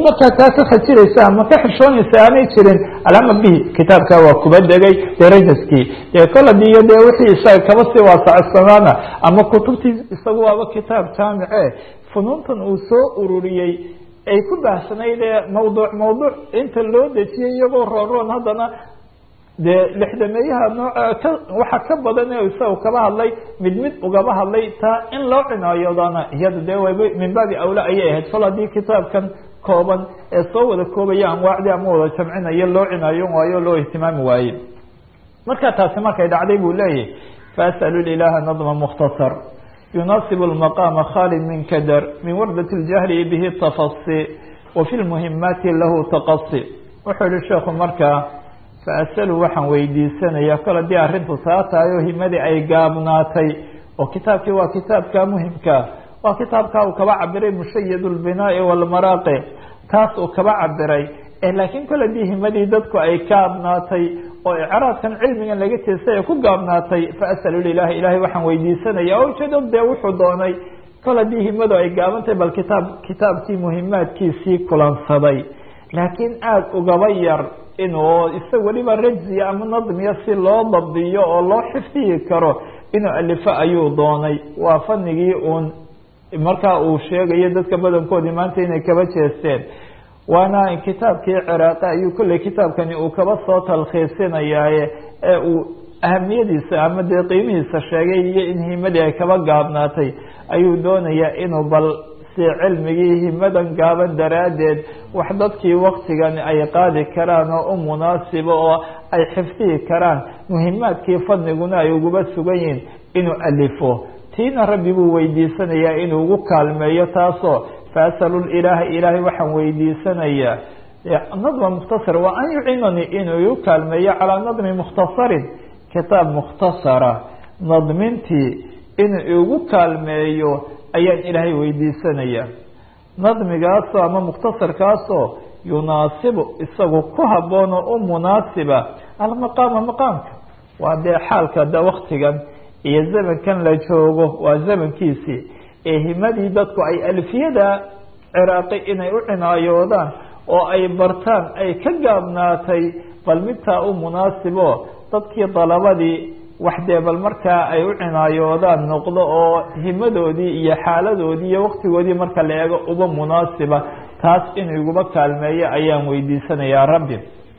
markaa taa ka khajiraysa ama ka xishoonaysa aanay jirin alama bihi kitaabka waa kuba degay derajaskii dee kol hadii iyo dee wixii isaga kaba sii waasacsanaana ama kutubtii isagu waaba kitaab jaamice funuuntan uu soo ururiyey ay ku baahsanayd ee mawduuc mawduuc inta loo dejiyay iyagoo roonroon haddana dee lixdameeyaha nooca ka waxa ka badan ee isaga kaba hadlay mid mid ugaba hadlay taa in loo cinaayoodana iyada dee wayba min baabi awla ayay ahayd fal haddii kitaabkan kooban ee soo wada koobaya anwaacdii ama wada jamcinayo loo cinaayon waayo loo ihtimaami waaye marka taasi markay dhacday buu leeyahy faas'alu ilaha nadma mukhtasar يناaصب المقام khالد من kdr من وردة الجهل bه تفصي وفي المهمات lah تqصي wuxuu yihi sheeku markaa فأsأل waxaan weydiisanaya kol hadii arintu taa tahay oo himadii ay gaabnaatay oo kitaabkii waa kitaabka muhimka waa kitaabka uu kaba cabiray مشhيد البناء والمراaqي taas uu kaba cabiray laakiin kol hadii himadii dadku ay gaabnaatay oo icraadkan cilmigan laga jeestay ee ku gaabnaatay faas'alu lilahi ilahay waxaan weydiisanaya oo ujeedo dee wuxuu doonay kol haddii himadu ay gaabantahay bal kitaab kitaabkii muhimaadkiisii kulansaday laakiin aada ugaba yar inuu isa weliba rajziya ama nadmiya si loo dabdiyo oo loo xifdiyi karo inuu alifo ayuu doonay waa fanigii uun markaa uu sheegayo dadka badankoodii maanta inay kaba jeesteen waana kitaabkii ciraaqi ayuu kolley kitaabkani uu kaba soo talkhiisinayaaye ee uu ahamiyadiisa ama dee qiimihiisa sheegay iyo in himadii ay kaba gaabnaatay ayuu doonayaa inuu bal si cilmigii himadan gaaban daraaddeed wax dadkii waktigan ay qaadi karaan oo u munaasibo oo ay xifdihi karaan muhimaadkii fadniguna ay uguba sugan yihiin inuu alifo tiina rabbi buu weydiisanayaa inuu ugu kaalmeeyo taasoo fasalu ilaaha ilaahay waxaan weydiisanayaa nadma mukhtasar waa an yucinanii inuu igu kaalmeeyo calaa nadmi mukhtasarin kitaab mukhtasara nadmintii inuu igu kaalmeeyo ayaan ilaahay weydiisanayaa nadmigaasoo ama mukhtasarkaasoo yunaasibu isagu ku haboon oo u munaasiba almaqaama maqaamka waa dee xaalka da waktigan iyo zamankan la joogo waa zamankiisii ee himadii dadku ay alfiyada ciraaqi inay u cinaayoodaan oo ay bartaan ay ka gaabnaatay bal midtaa u munaasibo dadkii dalabadii wax dee bal markaa ay u cinaayoodaan noqdo oo himadoodii iyo xaaladoodii iyo waktigoodii marka la eego uba munaasiba taas inuu iguba kaalmeeyo ayaan weydiisanayaa rabbi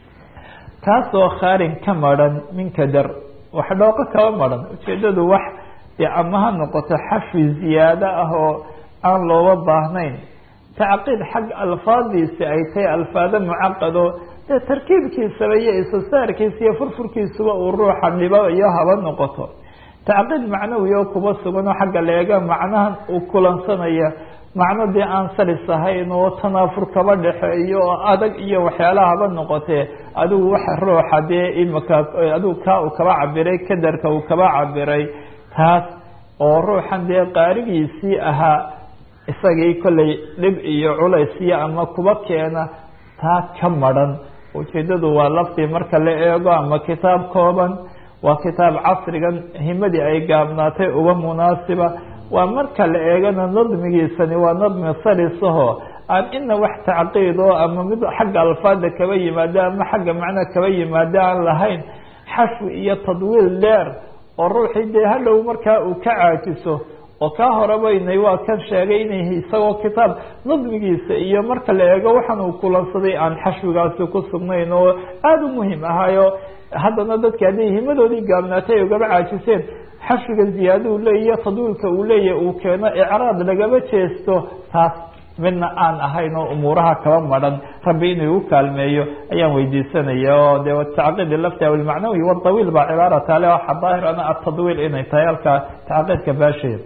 taasoo khaarin ka maran min kadar wax dhooqo kaba maran ujeedadu wax dee ama ha noqoto xafi ziyaado ah oo aan looga baahnayn tacqiid xag alfaadiisi ay tahay alfaado mucaqado dee tarkiibkiisaba iyo isasaarkiisa iyo furfurkiisuba uu ruuxa dhibo iyo haba noqoto tacqiid macnawi oo kuba sugan oo xagga leega macnahan uu kulansanaya macno dee aan salis ahayn oo tanaafur kaba dhexeeyo oo adag iyo waxyaalaha haba noqotee adigu waxa ruuxa dee imika adigu kaa uu kaba cabiray kadarka uu kaba cabiray taas oo ruuxan dee qaarigiisii ahaa isagii kollay dhib iyo culays iyo ama kuba keena taa ka maran ujeedadu waa laftii marka la eego ama kitaab kooban waa kitaab casrigan himadii ay gaabnaatay uga munaasiba waa marka la eegana nadmigiisani waa nadmi salisaho aan ina wax tacqiid oo ama mid xagga alfaada kaba yimaado ama xagga macna kaba yimaado aan lahayn xashwi iyo tadwiil dheer oo ruuxii dee hadhow markaa uu ka caajiso oo kaa horebaynay waa kan sheegay inay isagoo kitaab nadmigiisa iyo marka la eego waxaan uu kulansaday aan xashwigaasi ku sugnayn oo aada u muhim ahaayo haddana dadki hadday himadoodii gaabnaatay ay ugaba caajiseen xashwiga ziyaada uu leeya tadwiilka uu leeyahy uu keeno icraad lagaba jeesto taas midna aan ahayn oo umuuraha kaba maran rabbi inuu igu kaalmeeyo ayaan weydiisanaya oo de tacqiid lafti aw ilmacnawi wadawiil baa cibaara taale waxa daahir ana atadwiil inay tahay halkaa tacqiidka baasheed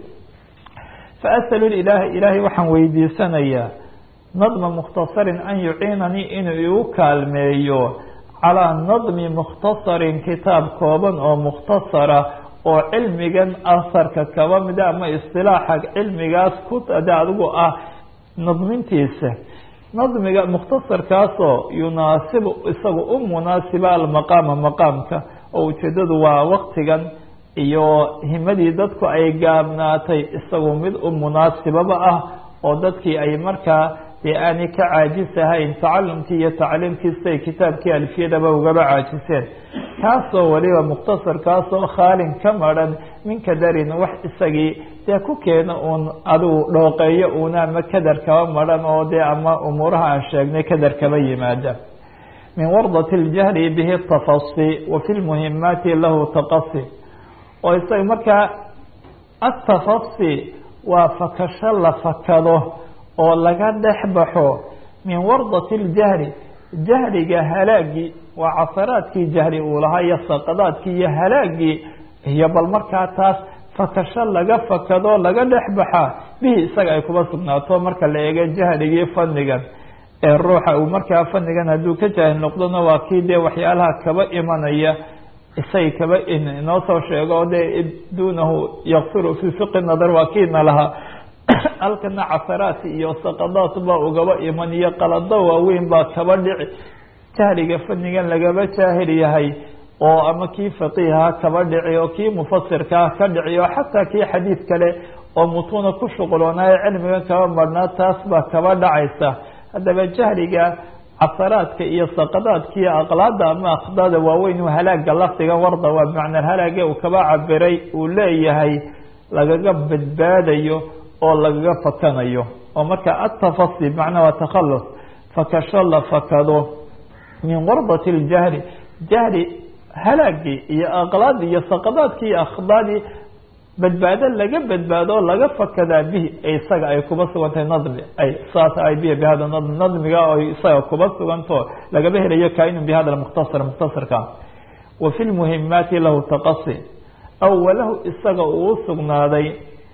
faas'alu ilaaha ilaahay waxaan weydiisanayaa nadma mukhtasarin an yuciinanii inuu igu kaalmeeyo calaa nadmi mukhtasarin kitaab kooban oo mukhtasara oo cilmigan asarka kaba mida ama istilaaxa cilmigaas ku de adigu ah nadmintiisa nadmiga mukhtasarkaasoo yunaasibu isaga u munaasiba almaqaama maqaamka oo ujeedadu waa waktigan iyo himadii dadku ay gaabnaatay isagu mid u munaasibaba ah oo dadkii ay markaa dee aanay ka caajisahayn tacalumkii iyo tacliimkiisay kitaabkii alfiyadaba ugaba caajiseen kaasoo weliba mukhtasar kaasoo khaalin ka maran min kadarin wax isagii dee ku keena uun adigu dhooqeeyo uuna ama kadar kaba maran oo dee ama umuuraha aan sheegnay kadar kaba yimaada min wardat اljahri bihi tafasi wa fi lmuhimaati lahu taqasi oo isaga markaa atafasi waa fakasho la fakado oo laga dhex baxo min wardati اljahri jahriga halaagii waa casaraadkii jahri uu lahaa iyo saqadaadkii iyo halaagii iyo bal markaa taas fakasho laga fakado laga dhex baxaa bihi isaga ay kuba sugnaato marka la eego jahrigii fanigan ee ruuxa uu markaa fanigan hadduu ka jaahil noqdona waa kii dee waxyaalaha kaba imanaya isay kaba inoo soo sheego dee duunahu yakfiru fi fiqi nadar waa kiina lahaa halkana casaraat iyo saqadaat baa ugaba iman iyo qalado waaweyn baa kaba dhici jahliga fanigan lagaba jaahil yahay oo ama kii faqiiha kaba dhici oo kii mufasirkaa ka dhici oo xataa kii xadiid kale oo mutuuna ku shuquloonaayo cilmigan kaba marhnaa taas baa kaba dhacaysa haddaba jahliga casaraadka iyo saqadaadka iyo aqlaada ama akhdaada waaweyn halaaga lafdiga warda waa bimacnaa halaage uu kaba cabiray uu leeyahay lagaga badbaadayo oo lagaga fakanayo oo marka atafasi bimacnaa waa takhalus fakasho la fakado min wardati اljahri jahri halaagii iyo aqlaadii iyo saqadaadkii iyo akhdaadii badbaado laga badbaado o laga fakadaa bihi isaga ay kuba sugantahay nadmi ay saas ay bihi bihada nadm nadmiga o isaga kuba suganto lagaba helayo kainun bihada mukhtasar mukhtasarka wa fi lmuhimaati lahu taqasi aw walahu isaga uu sugnaaday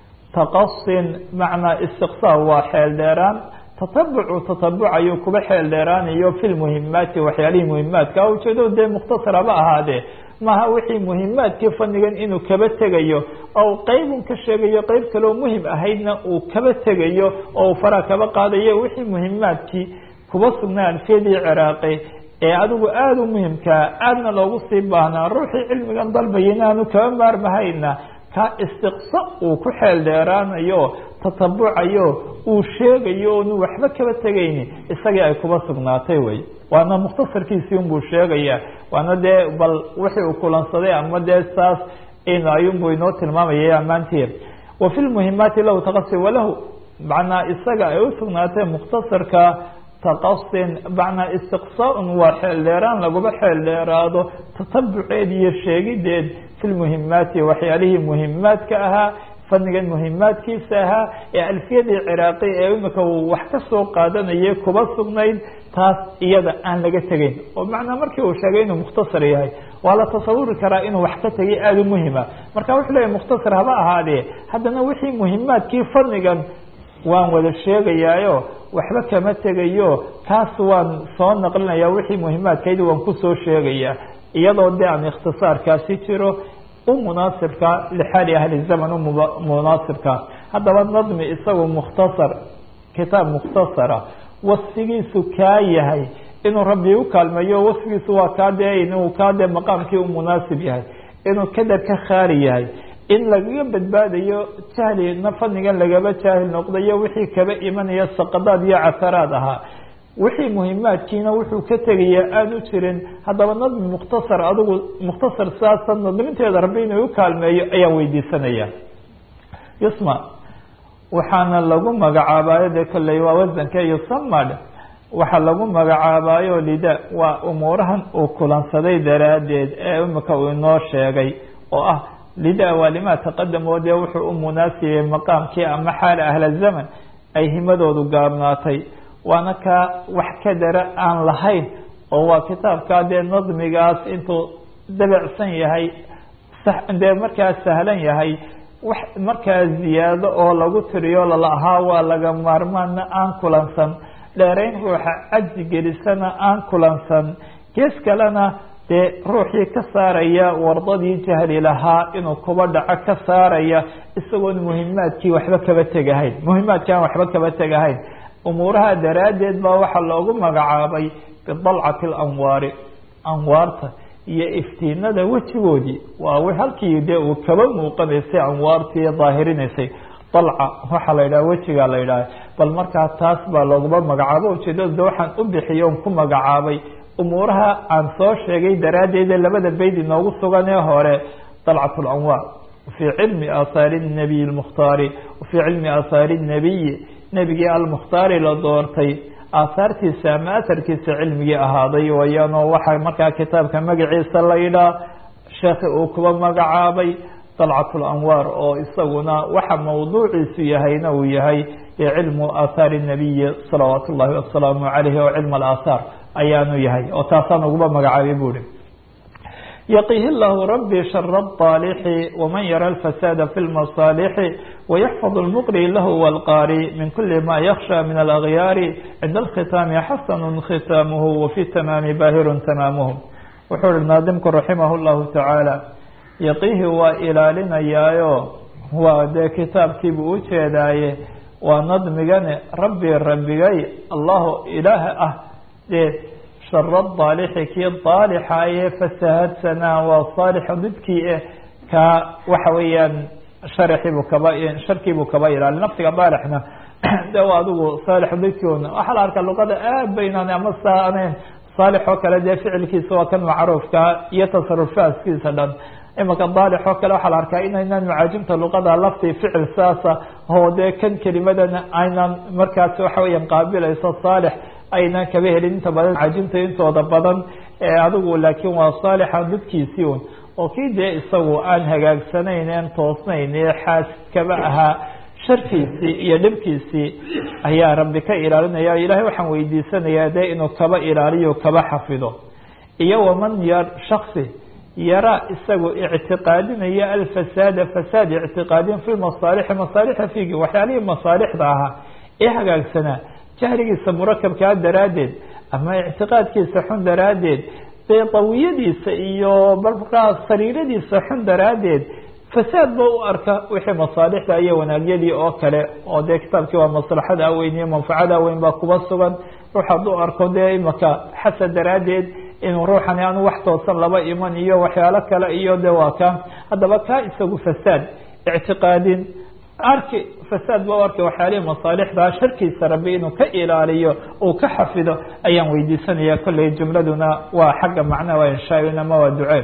taqasin macnaa istiqsaa waa xeel dheeraan tatabucu tatabucayo kuba xeel dheeraanayo fi lmuhimaati waxyaalihii muhimaadka ujeedo dee mukhtasar haba ahaadee maaha wixii muhimaadkii fanigan inuu kaba tegayo oo qeybun ka sheegayo qeyb kaleo muhim ahaydna uu kaba tegayo oo faraa kaba qaadayo wixii muhimaadkii kuba sugnaa alfiyadii ciraaqi ee adigu aada u muhimkaa aadna loogu sii baahnaa ruuxii cilmigan dalbaya inaanu kaba maarmahayna ka istiqsa uu ku xeel dheeraanayo tatabucayo uu sheegayo oonu waxba kaba tegayni isagii ay kuba sugnaatay wey waana mukhtasarkiisii unbuu sheegaya waana dee bal wixii uu kulansaday ama dee saas ayunbuu inoo tilmaamaya ammaantii wa fi lmuhimaati lahu taqasi walahu macnaa isaga ay u sugnaatay mukhtasarka taqasin macnaa istiqsaaun waa xeel dheeraan laguba xeel dheeraado tatabuceed iyo sheegideed fi lmuhimaati waxyaalihii muhimaadka ahaa fanigan muhimaadkiisa ahaa ee alfiyadii ciraaqi ee imika uu wax ka soo qaadanayay kuba sugnayd taas iyada aan laga tegayn oo macnaa markii uu sheegay inuu mukhtasar yahay waa la tasawuri karaa inuu wax ka tegay aada u muhima marka wuxuu leeyahy mukhtasar haba ahaadee haddana wixii muhimaadkii fanigan waan wada sheegayaayo waxba kama tegayo kaas waan soo naqlinaya wixii muhimaadkaydi waan kusoo sheegaya iyadoo de aan ikhtisaarkaasi jiro u munaasibka lixaali ahli zaman u munaasibka haddaba nadmi isagu mukhtasar kitaab mukhtasara wasfigiisu kaa yahay inuu rabbi u kaalmeeyo wasfigiisu waa kaa dee inuu kaa dee maqaamkii u munaasib yahay inuu kadar ka khaali yahay in lagaga badbaadayo jahlina fanigan lagaba jaahil noqdayo wixii kaba imanaya saqadaad iyo casaraad ahaa wixii muhimaadkiina wuxuu ka tegaya aan u jirin haddaba nadmi mukhtasar adigu mukhtasar saasa nadminteeda rabbi inuu u kaalmeeyo ayaan weydiisanaya yusma waxaana lagu magacaabayo dee kolley waa wasanka yusamad waxaa lagu magacaabayo lida waa umuurahan uu kulansaday daraaddeed ee imika uu inoo sheegay oo ah lida waa limaa taqadamoo dee wuxuu u munaasibay maqaamkii ama xaala ahla zaman ay himadoodu gaabnaatay waana kaa wax ka dara aan lahayn oo waa kitaabkaa dee nadmigaas intuu dabecsan yahay dee markaa sahlan yahay wax markaa ziyaado oo lagu tiriyo lalahaa waa laga maarmaana aan kulansan dheerayn ruuxa cajzi gelisana aan kulansan gees kalena dee ruuxii ka saaraya wardadii jahli lahaa inuu kuba dhaco ka saaraya isagoon muhimaadkii waxba kaba tegahayn muhimaadkii aan waxba kaba tegahayn umuuraha daraaddeed baa waxaa loogu magacaabay bidalcati alanwaari anwaarta iyo iftiinada wejigoodii waa halkii dee uu kaba muuqanaysay anwaartii daahirinaysay dalca waxaa la yidhaha wejigaa la yidhaha bal markaa taas baa looguma magacaabo ujeedada de waxaan u bixiyo on ku magacaabay umuuraha aan soo sheegay daraaddeede labada bayd inoogu sugan ee hore dalcat lanwaar fii cilmi aahaari nabiy lmukhtaari wafii cilmi aahaari nabiyi nebigii almukhtaari la doortay aahaartiisa ama aharkiisa cilmigii ahaaday wayaanoo waxaa markaa kitaabka magaciisa la yidhaah sheekhi uu kuba magacaabay dalcat lanwaar oo isaguna waxa mawduuciisu yahayna uu yahay cilmu aahaari nabiyi salawaat ullahi wasalaamu calayhi oo cilm alaahaar ayaanu yahay oo taasaan uguba magacaabay buuri yaqihi llahu rabbi shara الطaalixi wman yara اlfasaada fi اlmasaalixi wayaxfad اlmuqri lahu wاlqaari min kuli ma yakhsha min alagyaari cinda alkhitaami xasanu khitaamuhu wafi tamaami baahirun tamaamuhu wuxuu ihi naadimku raximah اllahu tacaala yaqihi waa ilaalinayaayo waa dee kitaabkiibuu u jeedaaye waa nadmigane rabbi rabbigay allahu ilaaha ah dee shara daalixi kii daalixa ee fasahadsanaa waa saalixa didkii eh kaa waxa weeyaan sharaxiibuu kaba sharkiibuu kaba ilaali nafsiga daalixna de adigu saalix didkiuna waxaa la arkaa luqada aad baynaan ama saanayn saalix oo kale dee ficilkiisa waa kan macruufkaa iyo tasarufaaskiisa dhan imaka daalix oo kale waxaa la arkaa inaynaan macaajimta luqada lafti ficil saasa oo dee kan kelimadana aynan markaas waxa weeyaan qaabilayso saalix aynan kaba helin inta badan macaajimta intooda badan adigu laakiin waa saalixa didkiisii un oo kii dee isagu aan hagaagsanayn en toosnayn ee xaas kaba ahaa sharkiisii iyo dhibkiisii ayaa rabbi ka ilaalinaya ilahay waxaan weydiisanayaa dee inuu kaba ilaaliyo kaba xafido iyo waman yar shaksi yaraa isagu ictiqaadinaya alfasaada fasaad ictiqaadin fi masaalixi masaalixda fiigi waxyaalihii masaalixda ahaa ee hagaagsanaa jahligiisa murakabkaa daraaddeed ama ictiqaadkiisa xun daraaddeed dee dawiyadiisa iyo markaa sariiradiisa xun daraaddeed fasaad ba u arka wixii masaalixda iyo wanaagyadii oo kale oo dee kitaabkii waa maslaxada weyn iyo manfacada weyn baa kuba sugan ruux hadduu arko dee imaka xasad daraaddeed inuu ruuxani aanu wax toosan laba iman iyo waxyaalo kale iyo de waa ka haddaba kaa isagu fasaad ictiqaadin arki fasaad ba u arkay waxyaalihii masaalixda sharkiisa rabbi inuu ka ilaaliyo uu ka xafido ayaan weydiisanaya kolley jumladuna waa xagga macnaha waa inshaa ama waa ducee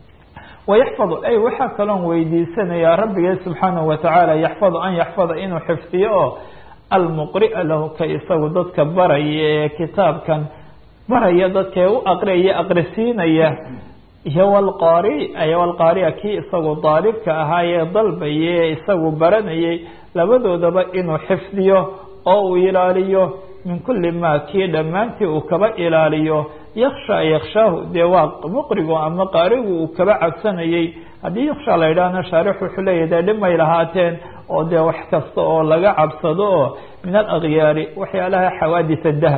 wayaxfadu ay waxaa kaloon weydiisanayaa rabbigee subxaanahu watacaala yaxfadu an yaxfada inuu xifdiyo oo almuqria lahu ka isagu dadka baraya ee kitaabkan baraya dadkae u aqriyaya aqrisiinaya iyo wlqaari iyo wlqaaria kii isagu daalibka ahaayee dalbaye isagu baranayay labadoodaba inuu xifdiyo oo uu ilaaliyo min kuli ma kii dhammaantii uu kaba ilaaliyo yaksha yakshaahu dee waa muqrigu ama qaarigu uu kaba cabsanayay haddii yaksha la yidhaahna shaarix wuxuu leeyahy dee dhimay lahaateen oo dee wax kasta oo laga cabsado oo min alakyaari waxyaalaha xawaadis dahr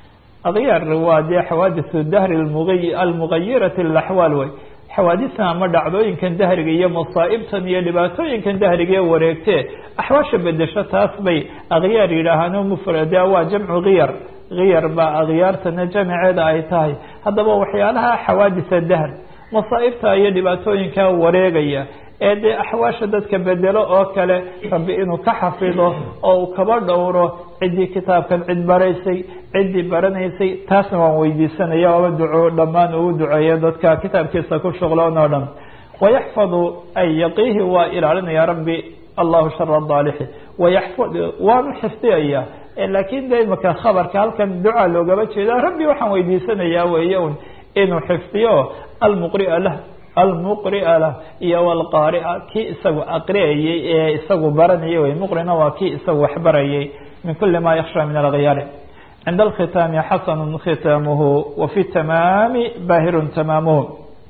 akyaar waa dee xawaadisu dahri almugayirati lilaxwaal wey xawaadistan ama dhacdooyinkan dahriga iyo masaa'ibtan iyo dhibaatooyinkan dahriga ee wareegtee axwaasha bedesho taas bay akhyaar yidhaahaan mufrade waa jamcu khiyar khiyar baa akhyaartana jamiceeda ay tahay haddaba waxyaalaha xawaadisa dahr masaa'ibta iyo dhibaatooyinka wareegaya ee dee axwaasha dadka bedelo oo kale rabbi inuu ka xafido oo uu kaba dhowro ciddii kitaabkan cid baraysay ciddii baranaysay taasna waan weydiisanaya oba duco dhammaan ugu duceeya dadka kitaabkiisa ku shuqloon oo dhan wayaxfadu ay yaqiihi waa ilaalinaya rabbi allahu shara daalixi wayaxfad waanu xifdiyaya laakiin de imaka khabarka halkan duca loogaba jeeda rabbi waxaan weydiisanayaa weeye un inuu xifdiyo almuqria lah almuqria lah iyo wlqaaria kii isagu aqriyayay ee isagu baranayay wey muqrina waa kii isagu waxbarayay min kuli ma yaksha min alkyaari cinda alkhitaami xasanu khitaamuhu wafi tamaami baahirun tamaamuhu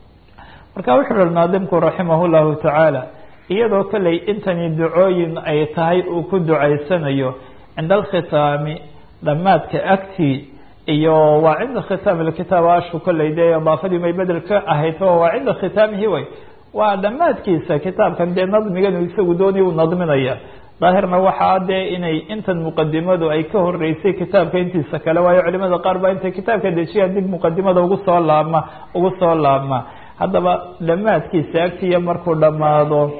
marka wuxuu ui naadimku raximah llahu tacaala iyadoo kolley intani ducooyin ay tahay uu ku ducaysanayo cinda alkhitaami dhammaadka agtii iyo waa cinda khitaami kitaab ashu kolley dee idaafadii may bedel ka ahayd o waa cinda khitaamihi wey waa dhammaadkiisa kitaabkan dee nadmigan isagu doonaya uu nadminaya daahirna waxaa dee inay intan muqadimadu ay ka horeysay kitaabka intiisa kale waayo culimada qaar baa intay kitaabka dejiyaan dib muqadimada ugu soo laabma ugu soo laabma haddaba dhammaadkiisa agtiya markuu dhammaado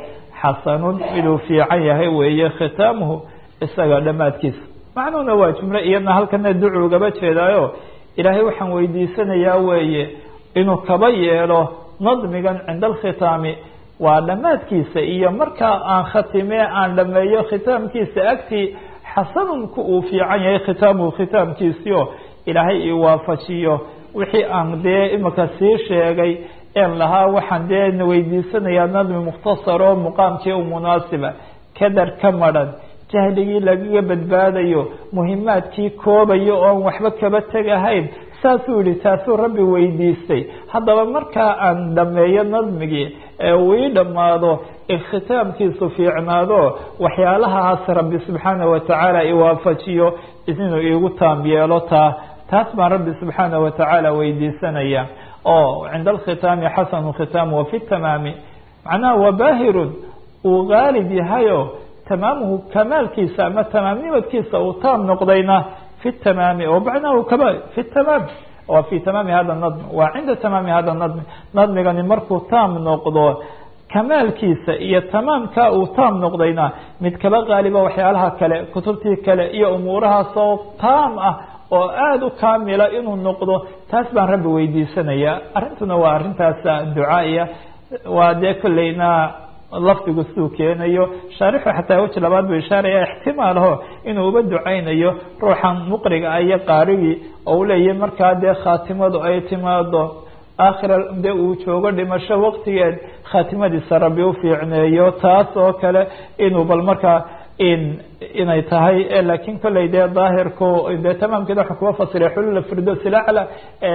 xasanun miduu fiican yahay weeye khitaamuhu isaga dhammaadkiisa macnuhuna waa jumlo iyadna halkana ducu ugaba jeedaayo ilaahay waxaan weydiisanayaa weeye inuu kaba yeelo nadmigan cinda alkhitaami waa dhammaadkiisa iyo markaa aan khatime aan dhameeyo khitaamkiisa agtii xasanunku uu fiican yahay khitaamuhu khitaamkiisio ilaahay i waafajiyo wixii aan dee imika sii sheegay een lahaa waxaan dee weydiisanayaa nadmi mukhtasar oo muqaamkii u munaasiba kadar ka madhan jahligii lagaga badbaadayo muhimaadkii koobayo oon waxba kaba tegahayn saasuu yihi taasuu rabbi weydiistay haddaba markaa aan dhameeyo nadmigii ee uu ii dhammaado ikhitaamkiisu fiicnaado waxyaalahaas rabbi subxaana watacaala iwaafajiyo inuu iigu taam yeelo taa taas baan rabbi subxaana watacaala weydiisanaya oo cinda alkhitaami xasanu khitaam wafi tamaami macnaha wabaahirun uu gaalib yahayo tamaamuhu kamaalkiisa ama tamaamnimadkiisa uu taam noqdayna fi tamaami oo macnahu kama fi tamaam waa fi tamaami hada nadm waa cinda tamaami hada nadm nadmigani markuu taam noqdo kamaalkiisa iyo tamaamka uu taam noqdayna mid kaba qaaliba waxyaalaha kale kutubtii kale iyo umuurahaasoo taam ah oo aada u kaamila inuu noqdo taas baan rabbi weydiisanaya arrintuna waa arrintaas ducaaiya waa dee kolleyna lafdigu siduu keenayo shaarixu xataa weji labaad buu ishaaraya ixtimaalaho inuu uba ducaynayo ruuxan muqriga iyo qaarigii oo u leeyahy markaa dee khaatimadu ay timaado aakhira de uu joogo dhimasho waqtigeed khaatimadiisa rabbi u fiicneeyo taas oo kale inuu bal markaa in inay tahay lakin kolley dee daahirku dee tamaamkeeda waxa kuwa fasira xulula firdos ilacla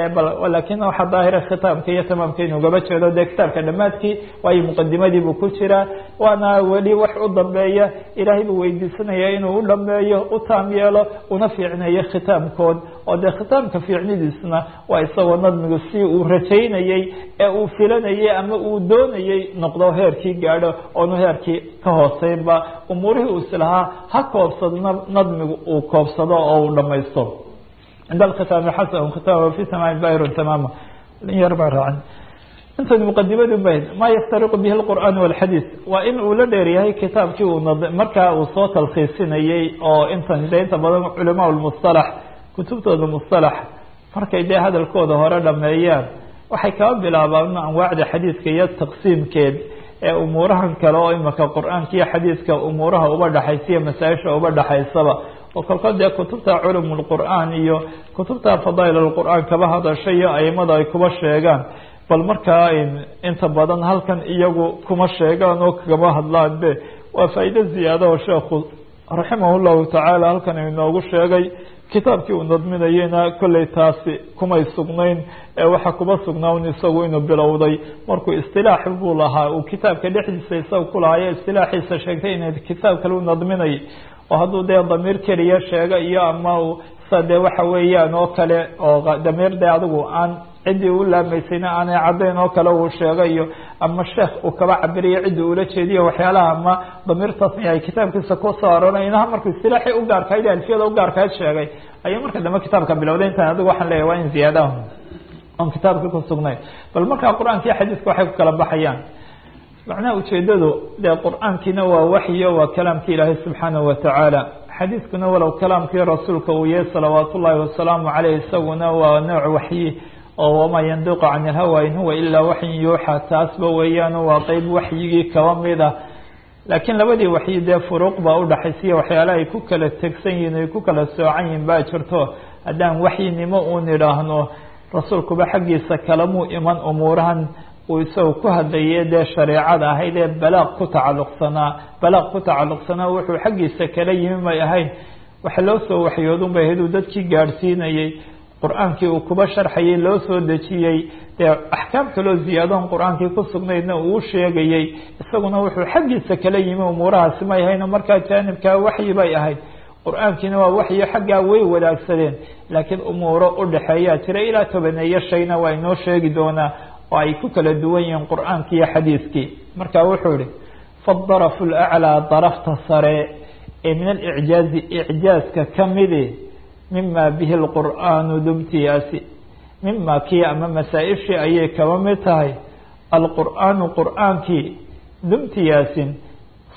lakin waxaa daahira khitaamka iyo tamaamka inuu gaba jeedo dee kitaabka dhamaadkii waayo muqadimadii buu ku jiraa waana weli wax u dambeeya ilaahay buu weydiisanaya inuu u dhameeyo u taam yeelo una fiicneeyo khitaamkood oo dee khitaamka fiicnidiisna waa isagoo nadmigu si uu rajaynayey ee uu filanayay ama uu doonayey noqdo heerkii gaadho oonu heerkii ka hooseynba umuurihii uu islahaa ha koobsado nadmigu uu koobsado oo uu dhamaysto cinda alkhitaami xasan khitaam fi tamaami bayrun tamaama yar baa raacan intan muqadimadu bayd ma yaftariqu bihi alqur'aan walxadiid waa in uu la dheeryahay kitaabkii uu markaa uu soo talkhiisinayey oo intan de inta badan culamaa lmustalax kutubtooda mustalax markay dee hadalkooda hore dhameeyaan waxay kaba bilaabaan anwaacda xadiidka iyo taqsiimkeed ee umuurahan kale oo imika qur-aanka iyo xadiidka umuuraha uba dhexaysa iyo masaa-isha uba dhexaysaba oo kolkood dee kutubta culum lqur'aan iyo kutubta fadaa'il lqur'aan kaba hadasha iyo aimada ay kuba sheegaan bal markaa inta badan halkan iyagu kuma sheegaan oo kagama hadlaan be waa faa'iide ziyaada oo sheekhu raximah llahu tacaala halkan inoogu sheegay kitaabkii uu nadminayeyna kolley taasi kumay sugnayn ee waxaa kuba sugnaawn isagu inuu bilowday markuu istilaax buu lahaa uu kitaabka dhexdiisa isaga ku lahaayo istilaaxiisa sheegtay in kitaab kale u nadminay oo hadduu dee damiir keliya sheega iyo ama sa dee waxa weeyaan oo kale oo damiir dee adigu aan ciddii u laamaysayna aanay caddayn oo kale uu sheegayo ama sheekh uu kaba cabiriyo ciddii ula jeediyo waxyaalaha ama damiirtaasna ay kitaabkiisa kusoo aroona inaha markuu istilaaxii u gaarkayd alfiyada u gaarkayd sheegay ayuu marka dambe kitaabka bilowday intaan adigu waxaan leeyahy waa in ziyaadaha oon kitaabkii ku sugnayn bal markaa qur-aanka iyo xadiiska waxay ku kala baxayaan macnaha ujeedadu dee qur-aankiina waa waxyo waa kalaamkii ilaahay subxaanahu watacaala xadiiskuna walow kalaamkii rasuulka uu yahay salawaat ullaahi wasalaamu caleyh isaguna waa nooc waxyi oo wamaa yandiqu can ilhawa in huwa ilaa waxyin yuuxa taasba weeyaan waa qeyb waxyigii kaba mid ah laakiin labadii waxyi dee furuuq baa udhaxaysiya waxyaala ay ku kala tegsan yihin ay ku kala soocan yihin baa jirto haddaan waxyinimo uun idhaahno rasuulkuba xaggiisa kalamuu iman umuurahan uu isaga ku hadlaye dee shareecada ahayd ee balaaq ku tacalluqsanaa balaaq ku tacalluqsanaa wuxuu xaggiisa kala yimi may ahayn waxa loo soo waxyoodun bay ahayd uu dadkii gaadhsiinayey qur-aankii uu kuba sharxayay loo soo dejiyey dee axkaam kaloo ziyaadoon qur-aankii ku sugnaydna uu sheegayey isaguna wuxuu xaggiisa kala yimi umuurahaasi may ahayn markaa jaanibkaa waxyi bay ahayd qur-aankiina waa waxyo xaggaa way wadaagsadeen laakiin umuuro udhaxeeyaa jira ilaa tobaneeyo shayna waa inoo sheegi doonaa oo ay ku kala duwan yihiin qur-aanki iyo xadiiskii marka wuxuu ihi faadarafu laclaa darafta sare ee min alicjaazi icjaaska kamidi mima bihi lqur'aanu dumtiyaasi mima kii ama masaa-ishii ayay kaba mid tahay alqur'aanu qur'aankii dumtiyaasin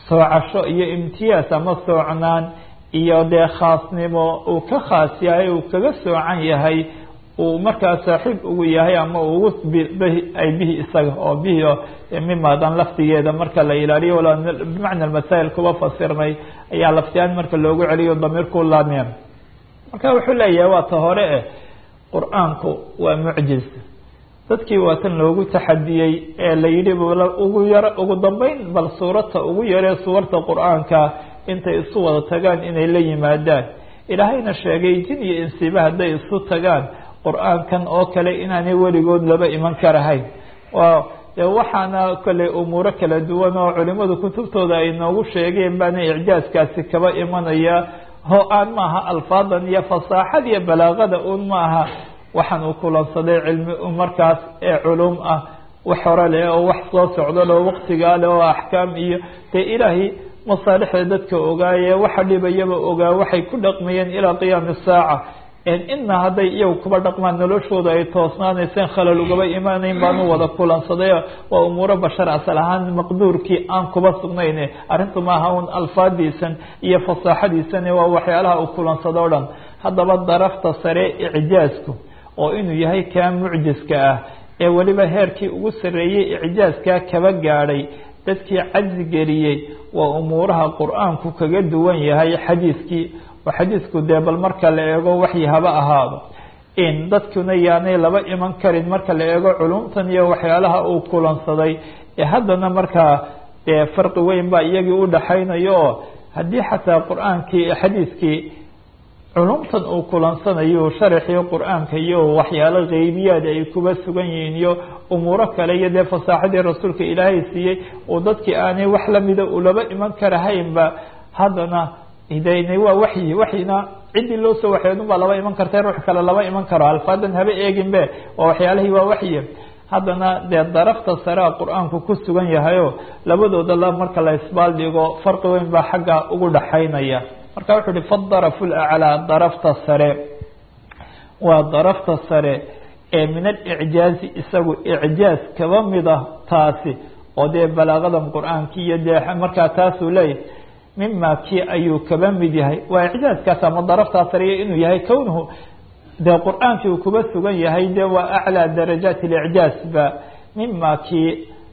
soocasho iyo imtiyaas ama soocnaan iyo dee khaasnimo uu ka khaas yahay uu kaga soocan yahay uu markaa saaxiib ugu yahay ama ugu ay bihi isaga oo bihi mimadan laftigeeda marka la ilaaliyo wala bimacna masaa'il kuba fasirnay ayaa laftiaan marka loogu celiyo damiirku laamiya marka wuxuu leeyahay waa ta hore eh qur-aanku waa mucjiz dadkii waa tan loogu taxadiyey ee la yidhi ugu yar ugu dambeyn bal suurata ugu yaree suwarta qur-aanka intay isu wada tagaan inay la yimaadaan ilaahayna sheegay jin iyo insiba hadday isu tagaan qur-aankan oo kale inaanay weligood laba iman karahayn de waxaana kolley umuuro kala duwan oo culimadu kutubtooda ay noogu sheegeen baana icjaaskaasi kaba imanaya ho aan maaha alfaadan iyo fasaaxad iyo balaaqada un maaha waxaan uu kulansaday cilmi markaas ee culum ah wax hore leh oo wax soo socdo leh oo waqtigaa leh oo axkaam iyo dee ilaahay masaalixda dadka ogaaye waxa dhibayaba ogaa waxay ku dhaqmayeen ilaa qiyaami saaca ina hadday iyagu kuba dhaqmaan noloshooda ay toosnaanayseen khalal ugaba imaanayn baanu wada kulansaday waa umuuro bashar asal ahaan maqduurkii aan kuba sugnayn arrintu maaha un alfaadiisan iyo fasaaxadiisan waa waxyaalaha uu kulansado o dhan haddaba darafta sare icjaasku oo inuu yahay kaa mucjiska ah ee weliba heerkii ugu sarreeyey icjaaskaa kaba gaadhay dadkii cajzi geliyey waa umuuraha qur-aanku kaga duwan yahay xadiiskii oo xadiisku dee bal marka la eego waxyi haba ahaado in dadkuna yaanay laba iman karin marka la eego culumtan iyo waxyaalaha uu kulansaday ee haddana markaa dee farqi weyn baa iyagii u dhaxaynayo oo haddii xataa qur-aankii xadiiskii culumtan uu kulansanayo sharaxii qur-aanka iyo waxyaalo keybiyaad ay kuba sugan yihiin iyo umuuro kale iyo dee fasaaxadii rasuulka ilaahay siiyey oo dadkii aanay wax lamida ulaba iman karahaynba haddana hidayna waa waxyi waxyina ciddii loo soo waxyoodun baa laba iman karta ruux kale laba iman karo alfaadan haba eeginbe waa waxyaalihii waa waxyi haddana dee darafta sarea qur-aanku ku sugan yahayo labadooda la marka la isbaal dhigo farqi weyn baa xagga ugu dhaxaynaya marka wuxuu uhi fadarafu laclaa darafta sare waa darafta sare ee min alicjaazi isagu icjaaz kaba mid ah taasi oo dee balaaqadan qur-aanki iyo dee markaa taasuu leeyahay mima kii ayuu kaba mid yahay waa icjaaskaas ama daraftaa sariya inuu yahay kownuhu dee qur-aankii uu kuba sugan yahay de waa aclىa darajaat اlicjaaz ba mima kii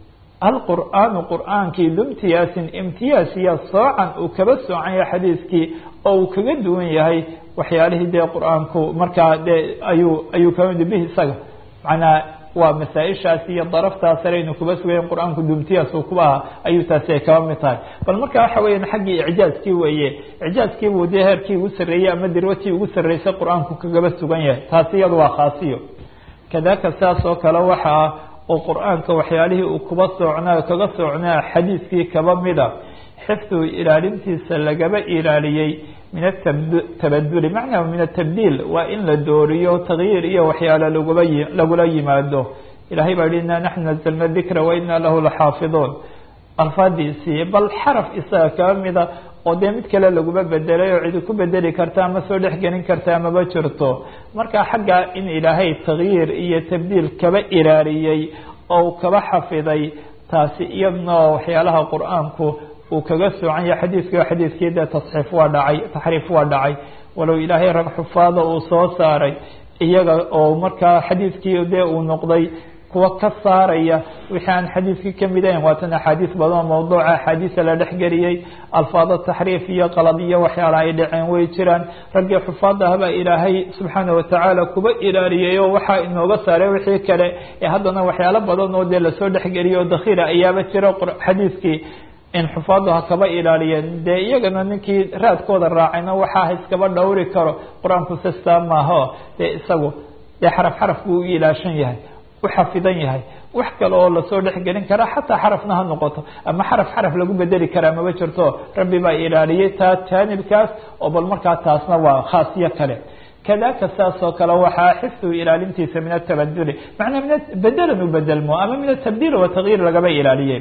alqur'aanu qur'aankii dumtiyaasin imtiyaas iyo soocan uu kaba soocan yahay xadiiskii oo uu kaga duwan yahay waxyaalihii dee qur-aanku markaa dee ayuu ayuu kaba mid bihi isaga macnaa waa masaaishaas iyo daraftaa sare inu kuba sugayen qur-aanku dumtiyaas uu kuba aha ayuu taasi ay kaba mid tahay bal marka waxa weeyaan xaggii icjaazkii weeye icjaazkii buu dee heerkii ugu sarreeyey ama dirwatii ugu sarreysay qur-aanku kagaba sugan yahay taasi iyadu waa khaasiyo kadaka saas oo kale waxa ah oo qur-aanka waxyaalihii uu kuba soocnaa kaga soocnaa xadiiskii kaba mida xifdigu ilaalintiisa lagaba ilaaliyey min atabaduli macnaa min atabdiil waa in la dooriyo takyiir iyo waxyaalo lagula lagula yimaado ilahay baa yihi inaa naxnu nazalna dikra wa inaa lahu laxaafiduun alfaadiisii bal xaraf isaga kaba mida oo dee mid kale laguma bedelay oo cidi ku bedeli karta ama soo dhexgelin karta amaba jirto marka xagga in ilaahay takyiir iyo tabdiil kaba ilaaliyey oo kaba xafiday taasi iyadna waxyaalaha qur-aanku uu kaga soocan yahay xadiiskii xadiiskii dee tasxiif waa dhacay taxriif waa dhacay walow ilaahay rag xufaada uu soo saaray iyaga oo markaa xadiiskii dee uu noqday kuwa ka saaraya wixii aan xadiiskii kamid ahayn waatan axaadiis badan oo mawduuca axaadiisa la dhexgeliyey alfaado taxriif iyo qalad iyo waxyaala ay dhaceen way jiraan raggii xufaada ahbaa ilaahay subxaana watacaala kuba ilaaliyey oo waxaa inooga saaray wixii kale ee haddana waxyaalo badan oo dee lasoo dhexgeliyay oo dakhira ayaaba jira xadiiskii in xufaadu ha kaba ilaaliyeen dee iyagana ninkii raadkooda raacayna waxaa iskaba dhowri karo qur-aanku sistaa maaho dee isagu dee xaraf xaraf buu u ilaashan yahay u xafidan yahay wax kale oo lasoo dhexgelin karaa xataa xarafna ha noqoto ama xaraf xaraf lagu bedeli karaa maba jirto rabbi baa ilaaliyey taa jaanibkaas oo bal markaa taasna waa khaasiyo kale kadaka saas oo kale waxaa xifdigu ilaalintiisa min atabaduli macnaa min bedelan u bedelmo ama min atabdiil wa takyiir lagaba ilaaliyey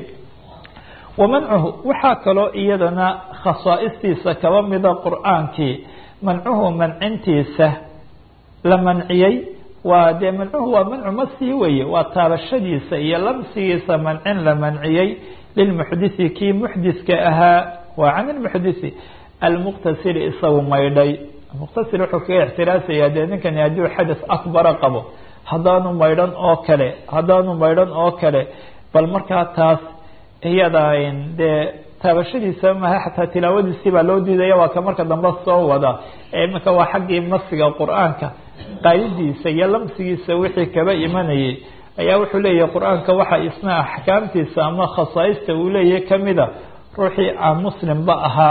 wamancuhu waxaa kaloo iyadana khasaa'istiisa kaba mida qur-aankii mancuhu mancintiisa la manciyey waa dee mancuhu waa mancu masii weeye waa taabashadiisa iyo lamsigiisa mancin la manciyey lilmuxdisi kii muxdiska ahaa waa can ilmuxdisi almuqtasiri isagu maydhay muqtasir wuxuu kaga ixtiraasayaa dee ninkani hadduu xadas akbara qabo haddaanu maydhan oo kale haddaanu maydhan oo kale bal markaa taas iyada dee taabashadiisa maha xataa tilaawadiisii baa loo diidaya waa ka marka dambe soo wada iminka waa xaggii masiga qur-aanka qaadidiisa iyo lamsigiisa wixii kaba imanayay ayaa wuxuu leeyahay qur-aanka waxa isna axkaamtiisa ama khasaaista uu leeyahay kamida ruuxii aan muslimba ahaa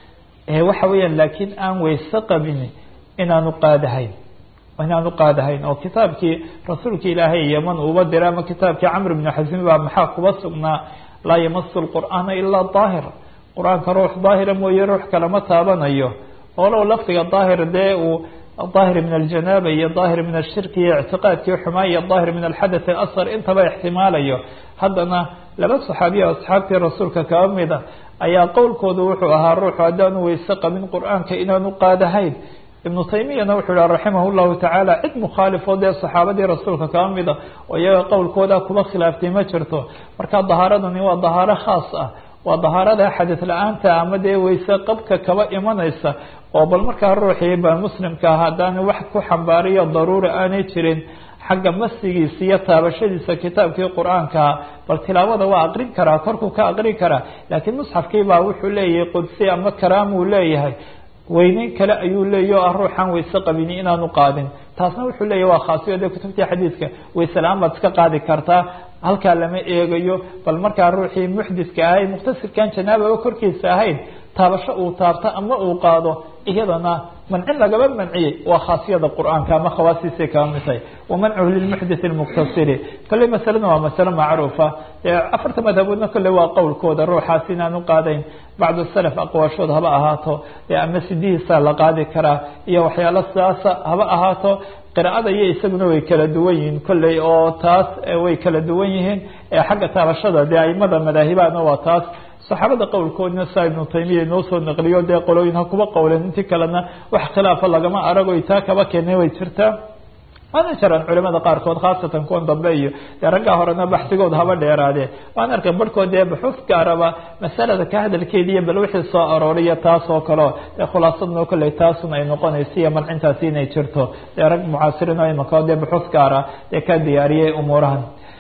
waxa weeyaan laakiin aan weyse qabin inaanu qaadahayn inaanu qaadahayn oo kitaabkii rasuulka ilaahay yeman uuba diray ama kitaabkii camr bnu xasin baa maxaa kuba sugnaa laa yamasu lqur'aana ilaa daahir qur-aanka ruux daahira mooye ruux kalama taabanayo olow lafdiga daahir dee uu daahir min aljanaaba iyo daahir min ashirki iyo ictiqaadkii xumaa iyo daahir min alxadath asar intaba ixtimaalayo haddana laba saxaabiya asxaabtii rasuulka kaba mida ayaa qowlkoodu wuxuu ahaa ruuxu haddaanu weyse qabin qur-aanka inaanu qaadahayn ibnu taymiyana wuxuu yihi raximah llahu tacaala cid mukhaalifoo dee saxaabadii rasuulka kaba mida oo iyaga qowlkooda kuba khilaaftay ma jirto marka dahaaradani waa dahaaro khaas ah waa dahaarada xadid la-aanta ama dee weyse qabka kaba imanaysa oo bal markaa ruuxii ba muslimka ah haddaana wax ku xambaariyo daruura aanay jirin xagga masigiisa iyo taabashadiisa kitaabkii qur-aankaa bal tilaawada waa aqrin karaa korkuu ka aqrin karaa laakiin musxafkii baa wuxuu leeyahay qudsi ama karaamuu leeyahay weyneyn kale ayuu leeyahy o ah ruuxaan weyse qabini inaanu qaadin taasna wuxuu leeyahy waa khaasiyo dee kutubtii xadiidka weyse la-aan baad iska qaadi kartaa halkaa lama eegayo bal markaa ruuxii muxdiska ahay muqtasirkan janaababa korkiisa ahayn taabasho uu taabto ama uu qaado iyadana mancin lagaba manciyey waa khaasiyada qur-aanka ama khawaasiisay kaba mid tahay wamancuhu lilmuxdith lmuqtasiri kolley masalena waa masale macruufa afarta madhaboodna kolley waa qowlkooda ruuxaas inaanu qaadayn bacdu salaf aqwaashood haba ahaato ama sidihiisa la qaadi karaa iyo waxyaalo sidaasa haba ahaato qiraa'ada iyo isaguna way kala duwan yihiin kolley oo taas way kala duwan yihiin xagga taabashada dee aimada madaahibahana waa taas saxaabada qowlkoodna saa ibnu taymiya inoo soo naqliyo dee qolooyin ha kuba qowleen intii kalena wax khilaafa lagama arago taa kaba keenay way jirtaa waana jiraan culimada qaarkood khaasatan kuwan dambe iyo dee raggaa horena baxsigood haba dheeraadee waan arkay barhkood dee baxuuf gaaraba masalada ka hadalkeeda iyo bal wixii soo arooriya taas oo kaleo dee khulaasadnoo kolley taasuna ay noqonayso iyo mancintaasi inay jirto dee rag mucaasiriin oo imaka dee baxuuf gaara dee ka diyaariyay umuurahan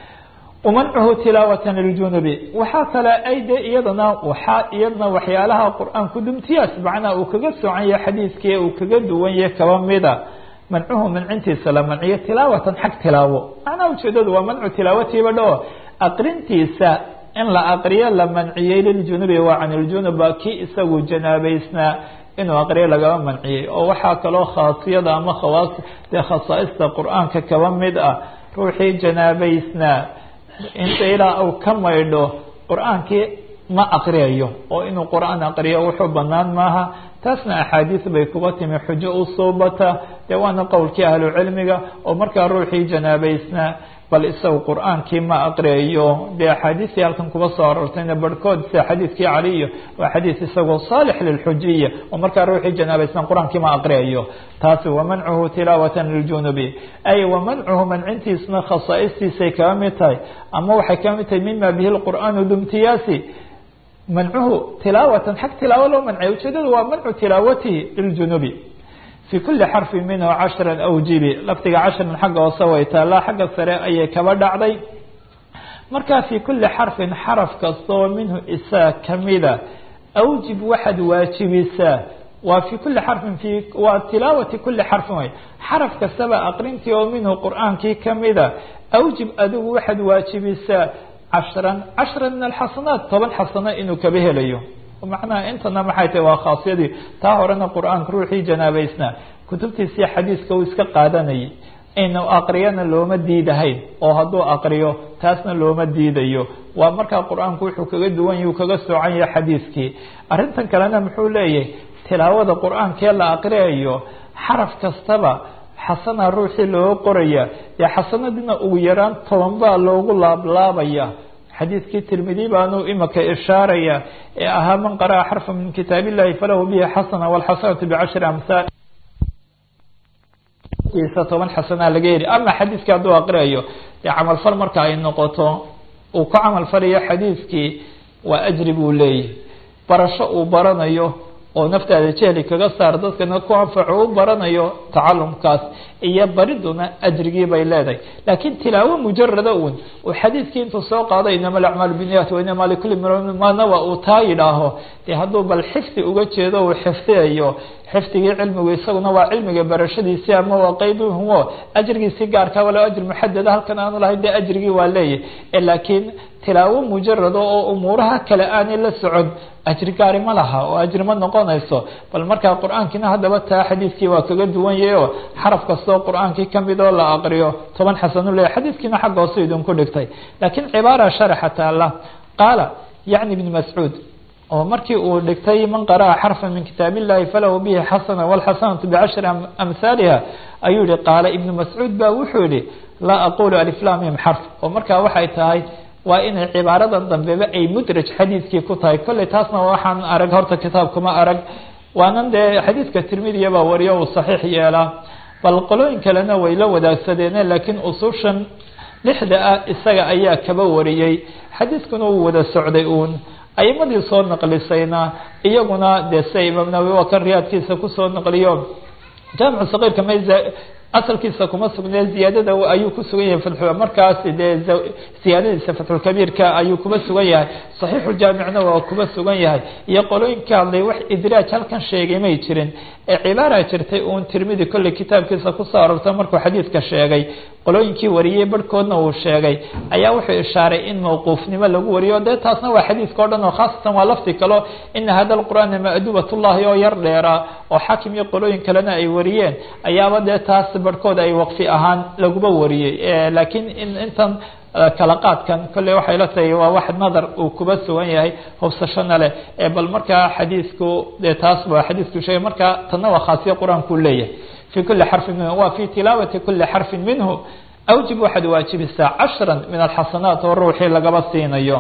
mancuhu tilaawata ljunubi waxaa kale ay de iyadana waxaa iyadana waxyaalaha qur-aanku dumtiyaas macnaa uu kaga socan yahay xadiidkii uu kaga duwan yahay kaba mida mancuhu mancintiisa la manciyo tilaawatan xag tilaawo macnaha ujeedadu waa mancu tilaawatiiba dhao aqrintiisa in la aqriyo la manciyey liljunubi waa can iljunuba kii isagu janaabeysnaa inuu aqriyo lagaba manciyey oo waxaa kaloo khaasiyada ama khawaas dee khasaaista qur-aanka kaba mid ah ruuxii janaabeysnaa inta ilaa uu ka maydho qur-aankii ma aqriyayo oo inuu qur-aan aqriyo wuxuu banaan maaha taasna axaadiis bay kuba timi xujo u suubata dee waana qowlkii ahlucilmiga oo markaa ruuxii janaabeysnaa bal isagu qur-aankii ma aqriyayo dee axaadiistii halkan kuba soo aroortayna barhkood sida xadiidkii caliyo waa xadiis isagoo saalix lilxujiya oo markaa ruuxii janaabeysnaa qur-aankii ma aqriyayo taasi wamancuhu tilaawatan liljunubi ay wamancuhu mancintiisna khasaa'istiisay kaga mid tahay ama waxay kaga mid tahay mima bihi lqur'aanu dumtiyaasi mancuhu tilaawatan xag tilaawo loo mancay ujeedadu waa mancu tilaawatihi liljunubi fi kuli xarfi minhu cashra awjibi lafdiga cashran xagga hoose way taalaa xagga sare ayay kaba dhacday marka fi kuli xarfin xaraf kastoo minhu isaa kamida awjib waxaad waajibisaa waa fi kuli xarfin fi waa tilaawati kuli xarfin way xaraf kastaba aqrintii oo minhu qur-aankii kamida awjib adigu waxaad waajibisaa cashran cashra min alxasanaat toban xasano inuu kaba helayo macnaha intana maxay tahay waa khaasiyadii taa horena qur-aanka ruuxii janaabeysnaa kutubtiisii xadiiska uu iska qaadanayay inuu aqriyana looma diidahayn oo hadduu aqriyo taasna looma diidayo waa markaa qur-aanku wuxuu kaga duwan yahi uu kaga soocan yahay xadiiskii arrintan kalena muxuu leeyahay tilaawada qur-aankee la aqriyayo xaraf kastaba xasana ruuxii looga qoraya dee xasanadiina ugu yaraan toban baa loogu laablaabaya xadiidkii tirmidi baanu imika ishaaraya ee ahaa man qara'a xarfa min kitaab illahi falahu bihi xasana walxasanatu bicashri amhaal toban xasanaa laga heli ama xadiidkii hadduu aqriyayo dee camalfal marka ay noqoto uu ku camalfalayo xadiidkii waa ajri buu leeyahy barasho uu baranayo oo naftaada jehli kaga saar dadkana ku anfaco u baranayo tacalumkaas iyo bariduna ajrigii bay leedahay laakiin tilaawo mujarada uun uu xadiidkii intuu soo qaado inama alacmaalu biniyat wainama likuli manawa uu taa yidhaaho dee hadduu bal xifdi uga jeedo uu xifdiyayo xifdigii cilmigu isaguna waa cilmiga barashadiisii ama waa qeyduhumo ajrigiisii gaarka walo ajri muxadada halkan aanu lahayn dee ajrigii waa leeyahy laakiin tilaawo mujarada oo umuuraha kale aanay la socon ajri gaari ma laha oo ajri ma noqonayso bal markaa qur-aankiina haddaba taa xadiidkii waa kaga duwan yahay oo xaraf kastoo qur-aankii kamid oo la aqriyo toban xasanu leeyahy xadiidkiina xagga hoose idinku dhigtay laakiin cibaara sharaxa taala qaala yacni ibn mascuud oo markii uu dhigtay man qara'a xarfa min kitaab illahi falahu bihi xasana wاlxasanatu bicashri amhaaliha ayuu yihi qaala ibnu mascuud ba wuxuu yihi laa aqulu aliflamim xarf oo markaa waxay tahay waa inay cibaaradan dambeba ay mudraj xadiidkii ku tahay kolley taasna waxaan arag horta kitaabkuma arag waanan dee xadiidka tirmidiya baa wariyo uu saxiix yeelaa bal qolooyin kalena way la wadaagsadeene laakiin usushan lixda ah isaga ayaa kaba wariyey xadiidkuna uu wada socday uun aimadii soo naqlisayna iyaguna dee sida imaam nawowi waa kan riyaadkiisa kusoo naqliyo jaamicu saqiirka may asalkiisa kuma sugnee ziyaadada ayuu ku sugan yahay fatxu markaas dee ziyaadadiisa fatxulkabiirka ayuu kuma sugan yahay saxiixuljaamicna waa kuma sugan yahay iyo qolooyinka hadlay wax idraaj halkan sheegay may jirin ee cibaara jirtay uun tirmidi kolley kitaabkiisa kusoo arortay markuu xadiidka sheegay qolooyinkii wariyey barhkoodna uu sheegay ayaa wuxuu ishaaray in mawquufnimo lagu wariyo dee taasna waa xadiidka o dhan oo khaasatan waa lafti kalo ina hada alqur'aana maaduubatullahi oo yar dheeraa oo xaakim iyo qolooyin kalena ay wariyeen ayaaba dee taas barhkood ay waqfi ahaan laguma wariyey laakiin intan kala qaadkan kolley waxay la tahay waa wax nadar uu kuba sugan yahay hobsashona leh bal markaa xadiidku dee taas ba xadiidku sheegay markaa tanna waa khaasiya qur-aankuu leeyahay fi kuli xarfin minhu wa fi tilaawati kuli xarfin minhu awjib waxaad waajibisaa cashra min alxasanaat oo ruuxii lagaba siinayo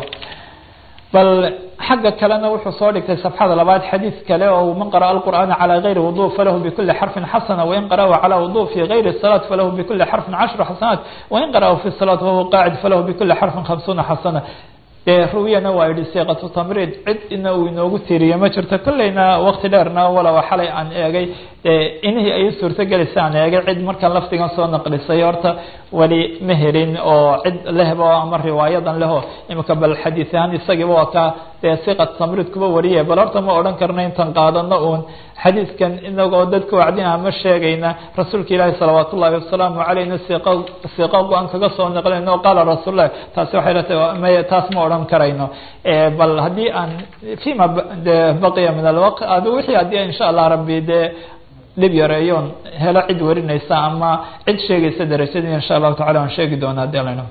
bal xagga kalena wuxuu soo dhigtay safxada labaad xadiid kale oo man qara'a alqur'aana calى gayri wudu falahu bikuli xarfin xasana wain qara'ahu calى wudu fi gayri salaat falahu bikuli xarfin cashru xasanaat wain qara'ahu fi salaat wahuwa qaacid falahu bikuli xarfin khamsuuna xasana dee ruwiyana waa yihi siiqatu tamriid cid ina uu inoogu tiiriye ma jirto kolleyna wakti dheerna walow xalay aan eegay inihii ay suurtogelaysa aan eegay cid markaan lafdigan soo naqlisay horta weli ma helin oo cid lehba ama riwaayadan leho imika bal xadiis ahaan isagiiba waa ka dee siiqat tamriid kuba wariye bal horta ma odhan karna intaan qaadano uun xadiidkan inagoo dadka wacdinaha ma sheegayna rasuulka ilaahi salawaat ullahi wasalaamu caleyna siiq siiqo go-aan kaga soo naqlinayno qaala rasuullahi taasi waxay latahay may taas ma odhan karayno bal haddii aan fima de baqiya min alwaq adi wixii haddii insha allah rabbi dee dhib yareeyoon helo cid warinaysa ama cid sheegaysa darajadii insha allahu tacala aan sheegi doona hadii alano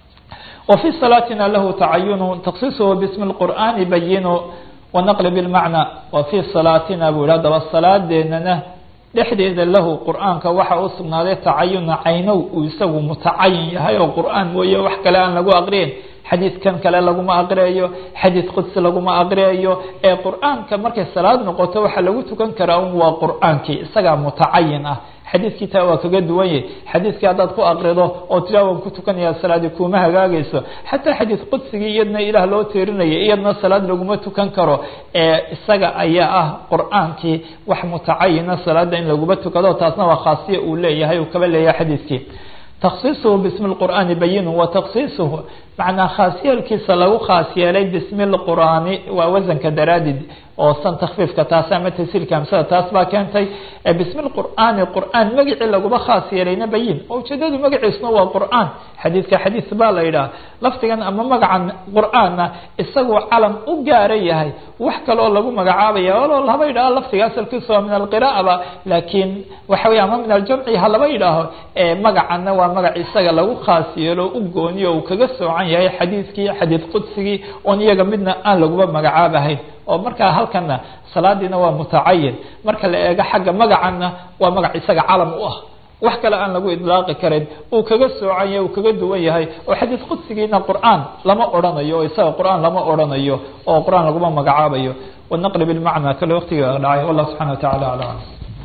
وفي صلاaتina lahu تacayun تkصiصhu bsm الqur'ani bayinu ونqل بالmacnى وفي صلاatina bu yih adaba salaadeenana dhexdeeda lahu qur'aanka waxa u sugnaaday tacayuna caynow uu isagu mutacayin yahay oo qur'aan mooye wax kale aan lagu aqriyin xadiidkan kale laguma aqriyayo xadiid qudsi laguma aqriyayo ee qur'aanka markay salaad noqoto waxaa lagu tukan karaa un waa qur'aankii isagaa mutacayin ah xadiidkii taa waa kaga duwan yahy xadiidkii haddaad ku aqrido oo tiraa waan ku tukanaya salaadi kuma hagaagayso xataa xadiid qudsigii iyadna ilaah loo teerinaya iyadna salaad laguma tukan karo ee isaga ayaa ah qur'aankii wax mutacayina salaada in laguma tukado taasna waa khaasiya uu leeyahay uu kaba leeyahay xadiidkii تkصiصhu bsm الqur'ani bayin وتkصiصhu macnaa khaas yeelkiisa lagu khaas yeelay bsm الqur'aani waa wasanka daraadid oo san takfiifka taas ama tasiilka hamsada taas baa keentay bsm الqur'aani qur'aan magacii laguma khaas yeelayna bayin oo ujeedadu magaciisuna waa qur'aan xadiidka xadiis baa la yidhaha lafdigan ama magacan qur'aanna isagoo calam u gaara yahay wax kale oo lagu magacaabaya walo laba yidhaho lafdiga asalkiisa waa min alqira'aba laakiin waxa wey ama min aljamci ha laba yidhaaho magacana waa magac isaga lagu khaas yeelo u gooniyo uu kaga soocan yahay xadiidkii xadiid qudsigii oon iyaga midna aan laguba magacaabahayn oo markaa halkana salaadiina waa mutacayin marka la eego xagga magacana waa magac isaga calam u ah wax kale aan lagu idlaaqi karin uu kaga soocan yahay uu kaga duwan yahay oo xadiid qudsigiina qur'aan lama odhanayo oo isaga qur'aan lama odhanayo oo qur'aan laguma magacaabayo wanaqli bilmacna kale waqtiga dhacay wallah subxana wa tacala aclam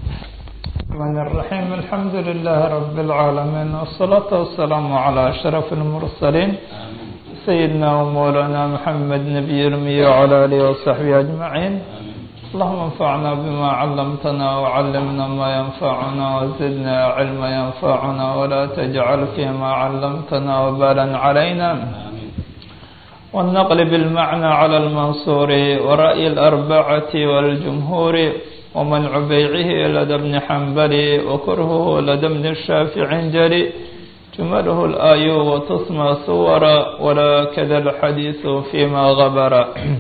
الرحمن الرحيم الحمد لله رب العالمين والصلاة والسلام على أشرف المرسلين سيدنا ومولانا محمد نبي الأمي وعلى آله وصحبه أجمعين اللهم انفعنا بما علمتنا وعلمنا ما ينفعنا وزدنا علما ينفعنا ولا تجعل فيما علمتنا وبالا علينا والنقل بالمعنى على المنصور ورأي الأربعة والجمهور ومنع بيعه لدى ابن حنبل وكرهه لدى ابن الشافع جري جمله الآي وتصمى صورا ولا كذا الحديث فيما غبر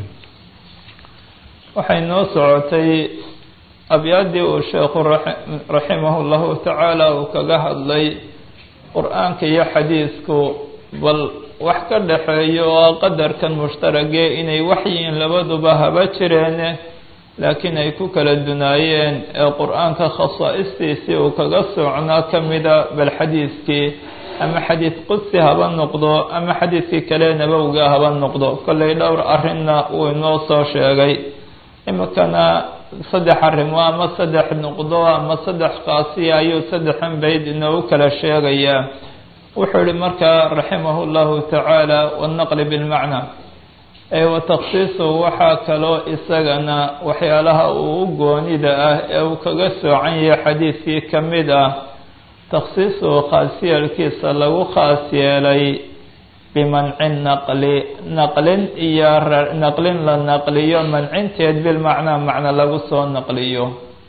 waxay noo socotay abyaaddii uu sheekhu raximahu llahu tacaala uu kaga hadlay qur-aanka iyo xadiisku bal wax ka dhaxeeyo oo qadarkan mushtaragee inay waxyiin labaduba haba jireene laakiin ay ku kala dunaayeen ee qur-aanka khasaa'istiisii uu kaga socnaa ka mida bal xadiiskii ama xadiis qudsi haba noqdo ama xadiiskii kale nabowga haba noqdo kollay dhowr arrinna uu inoo soo sheegay imikana saddex arrimo ama saddex noqdo ama saddex qaasiya ayuu saddexan bayd inoogu kala sheegayaa wuxuu yihi markaa raximahu llahu tacaala wannaqli bilmacna ee watakhsiisu waxaa kaloo isagana waxyaalaha uu u goonida ah ee uu kaga soocan yahay xadiidkii ka mid ah takhsiisuhu khaasyeelkiisa lagu khaas yeelay bimanci naqli naqlin iyo naqlin la naqliyo mancinteed bilmacnaa macno lagu soo naqliyo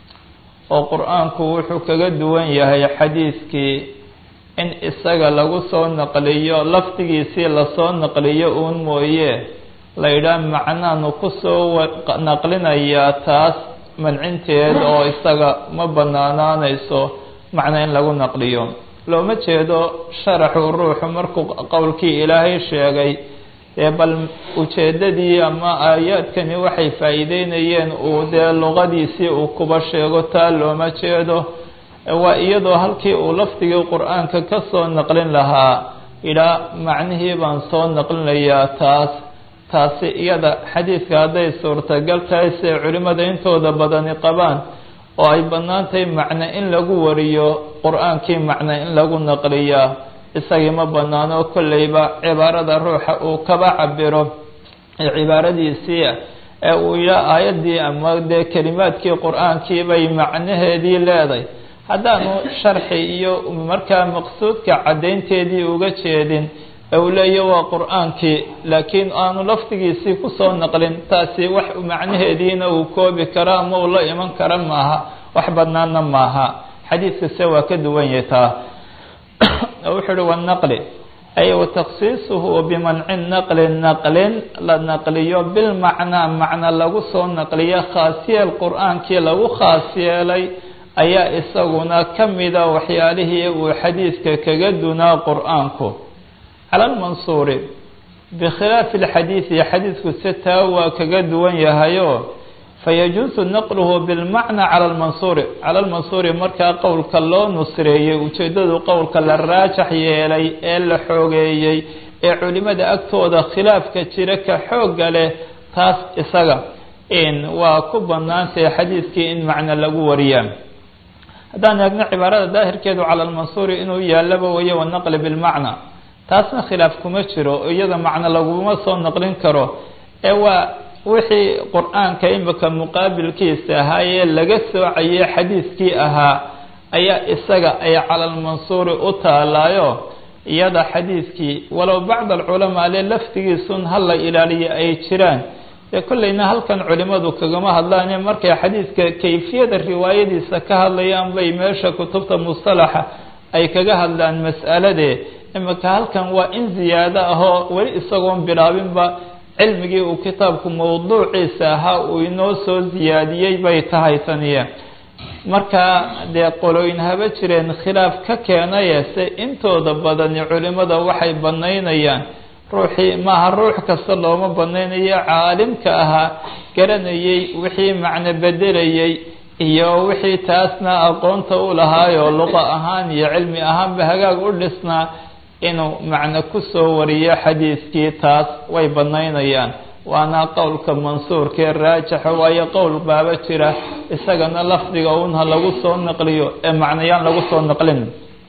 oo qur-aanku wuxuu kaga duwan yahay xadiidkii in isaga lagu soo naqliyo lafdigiisii lasoo naqliyo uun mooye la yidhaah macnaanu kusoo naqlinayaa taas mancinteed oo isaga ma banaanaanayso macno in lagu naqliyo looma jeedo sharaxu ruuxu markuu qowlkii ilaahay sheegay ee bal ujeedadii ama aayaadkani waxay faa'iideynayeen uu dee luqadiisii uu kuba sheego taa looma jeedo waa iyadoo halkii uu lafdigii qur-aanka ka soo naqlin lahaa idhaa macnihii baan soo naqlinayaa taas taasi iyada xadiidka hadday suurtagal tahay siay culimmada intooda badani qabaan oo ay bannaan tahay macno in lagu wariyo qur-aankii macno in lagu naqliyaa isagii ma bannaano kolleyba cibaarada ruuxa uu kaba cabiro ee cibaaradiisii ee uu yidhaa aayaddii ama dee kelimaadkii qur-aankii bay macnaheedii leeday haddaanu sharxi iyo markaa maqsuudka caddaynteedii uga jeedin ee uu leeya waa qur-aankii laakiin aanu lafdigiisii kusoo naqlin taasi wax macnaheediina uu koobi karo ama uu la iman kara maaha wax badnaanna maaha xadiidkase waa ka duwan yahay taa wuxuu uhi wanaqli ay watakhsiisuhu bimanci naqli naqlin la naqliyo bilmacnaa macna lagu soo naqliyo khaasiyeel qur-aankii lagu khaas yeelay ayaa isaguna ka mida waxyaalihii uu xadiidka kaga dunaa qur-aanku cala almansuuri bikhilaafi alxadiidi xadiidku se taa waa kaga duwan yahayo fayajuusu naqluhu bilmacna cala almansuuri cala almansuuri markaa qowlka loo nusreeyey ujeeddadu qowlka la raajax yeelay ee la xoogeeyey ee culimada agtooda khilaafka jira ka xoogga leh taas isaga in waa ku bannaantahay xadiidkii in macno lagu wariyaa haddaan eegno cibaarada daahirkeedu cala almansuuri inuu yaallaba wayo wanaqli bilmacna taasna khilaaf kuma jiro iyada macno laguma soo naqlin karo ee waa wixii qur-aanka imika muqaabilkiisa ahaa ee laga soocayay xadiiskii ahaa ayaa isaga ay cala almansuuri u taalaayo iyada xadiiskii walow bacd alculamaa le laftigiisun hala ilaaliyo ay jiraan dee kolleyna halkan culimadu kagama hadlaan markay xadiidka kayfiyada riwaayadiisa ka hadlayaan bay meesha kutubta mustalaxa ay kaga hadlaan mas'aladee imika halkan waa in ziyaado ahoo weli isagoon bilaabinba cilmigii uu kitaabku mawduuciisa ahaa uu inoo soo ziyaadiyey bay tahay taniya marka dee qolooyin haba jireen khilaaf ka keenaye se intooda badani culimada waxay banaynayaan ruuxii maaha ruux kasta looma banaynayo caalimka ahaa garanayey wixii macno bedelayey iyo wixii taasna aqoonta u lahaayoo luqa ahaan iyo cilmi ahaanba hagaag u dhisnaa inuu macno kusoo wariyo xadiiskii taas way banaynayaan waana qowlka mansuurkee raajaxa waayo qowl baaba jira isagana lafdiga unha lagu soo naqliyo ee macnayaan lagu soo naqlin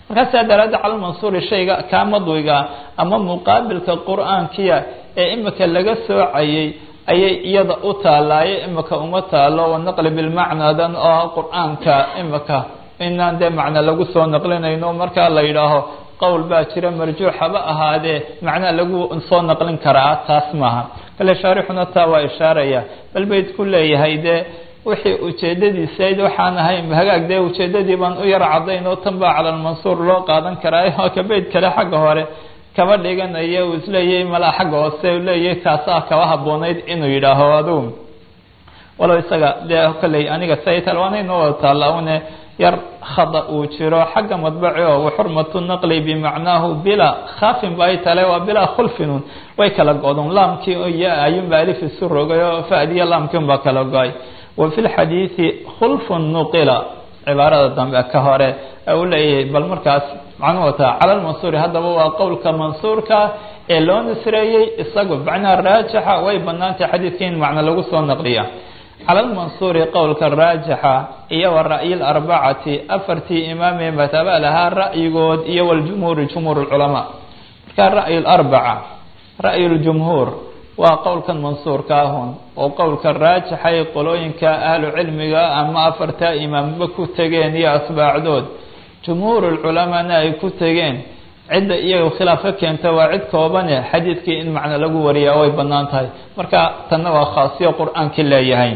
markaa saa daraaddeed calalmansuuri shayga kaa madwiga ama muqaabilka qur-aankiya ee imika laga soocayay ayay iyada u taalaaye imika uma taalo wanaqli bilmacnadan oo qur-aanka imika inaan dee macna lagu soo naqlinayno markaa la yidhaaho qowl baa jira marjuuxaba ahaadee macnaa lagu soo naqlin karaa taas maaha kale shaarixuna taa waa ishaaraya bal bayd ku leeyahay dee wixii ujeedadiisayd waxaan ahayn hagaag dee ujeedadii baan u yar cadayn oo tan baa calalmansuur loo qaadan karaa ka bayd kale xagga hore kaba dhiganaya uu isleeyahay malaa xagga hoose leeyahay kaasaa kaba haboonayd inuu yidhaaho adugu walow isaga dee kolley aniga saytal waana inoo wada taalla une yar khada uu jiro xagga madbaci oo waxurmatu naqli bimacnaahu bilaa khaafin ba ay tale waa bilaa khulfinun way kala go-don laamkii iyo ayunba alif isu rogay oo fadiya laamkii unbaa kala go-ay wa fi lxadiidi khulfun nuqila cibaarada dambe ka hore u leeyahay bal markaas macnuu wataa cala lmansuuri haddaba waa qowlka mansuurka ee loo nisreeyey isagu macnaha raajixa way banaantay xadiidkii in macno lagu soo naqliya cala lmansuuri qowlka raajixa iyo wa ra'yi larbacati afartii imaamee mataba lahaa ra'yigood iyo waljumhuuri jumhuur lculamaa marka ra'yu larbaca ra'yu ljumhuur waa qowlkan mansuurka ahun oo qowlka raajixay qolooyinka ahlu cilmiga ama afartaa imaamba ku tegeen iyo asbaacdood jumhuur lculamaana ay ku tegeen cidda iyaga khilaaf ka keenta waa cid koobane xadiidkii in macno lagu wariyaa way bannaan tahay marka tanna waa khaasiyo qur-aankii leeyahay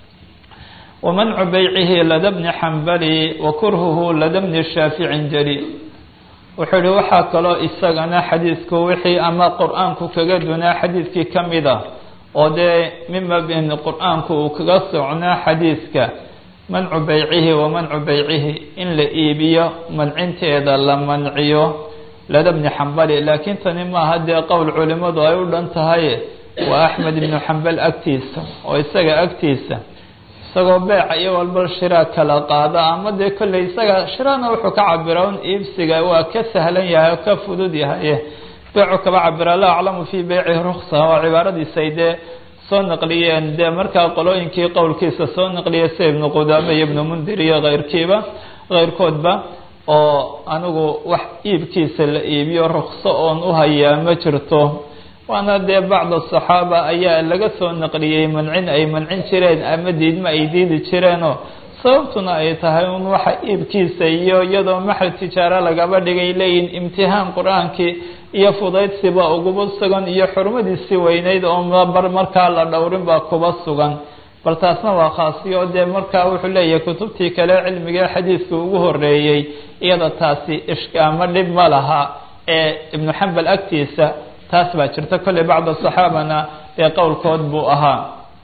wamancu beycihi lada bni xambali wa kurhuhu lada bni shaaficin jali wuxuu ihi waxaa kaloo isagana xadiidku wixii ama qur-aanku kaga dunaa xadiidkii ka mid a oo dee mima bin qur-aanku uu kaga socnaa xadiidka mancu beycihi wa mancu beycihi in la iibiyo mancinteeda la manciyo lada bni xambali laakiin tani maaha dee qowl culimadu ay u dhan tahay waa axmed ibnu xambal agtiisa oo isaga agtiisa isagoo beeca iyo walba shiraa kala qaada ama dee kolley isaga shiraana wuxuu ka cabira un iibsiga waa ka sahlan yahay oo ka fudud yahay beecu kaba cabira laa aclamu fii beycihi ruksa waa cibaaradiisay dee soo naqliyeen dee markaa qolooyinkii qowlkiisa soo naqliya sida ibnu qudaame iyo ibnu mundir iyo keyrkiiba keyrkoodba oo anigu wax iibkiisa la iibiyo rukso oon u hayaa ma jirto waana dee bacda saxaaba ayaa laga soo naqliyey mancin ay mancin jireen ama diidma ay diidi jireenoo sababtuna ay tahay un waxa iibkiisa iyo iyadoo maxal tijaaro lagaba dhigay leeyihin imtixaan qur-aankii iyo fudaydsiba uguba sugan iyo xurmadiisii weyneyd oo bar markaa la dhowrin baa kuba sugan bal taasna waa khaasiyo dee markaa wuxuu leeyahay kutubtii kale cilmiga xadiidka ugu horeeyey iyada taasi ishka ama dhib ma laha ee ibnu xambal agtiisa taas baa jirta kolley bacda saxaabana dee qowlkood buu ahaa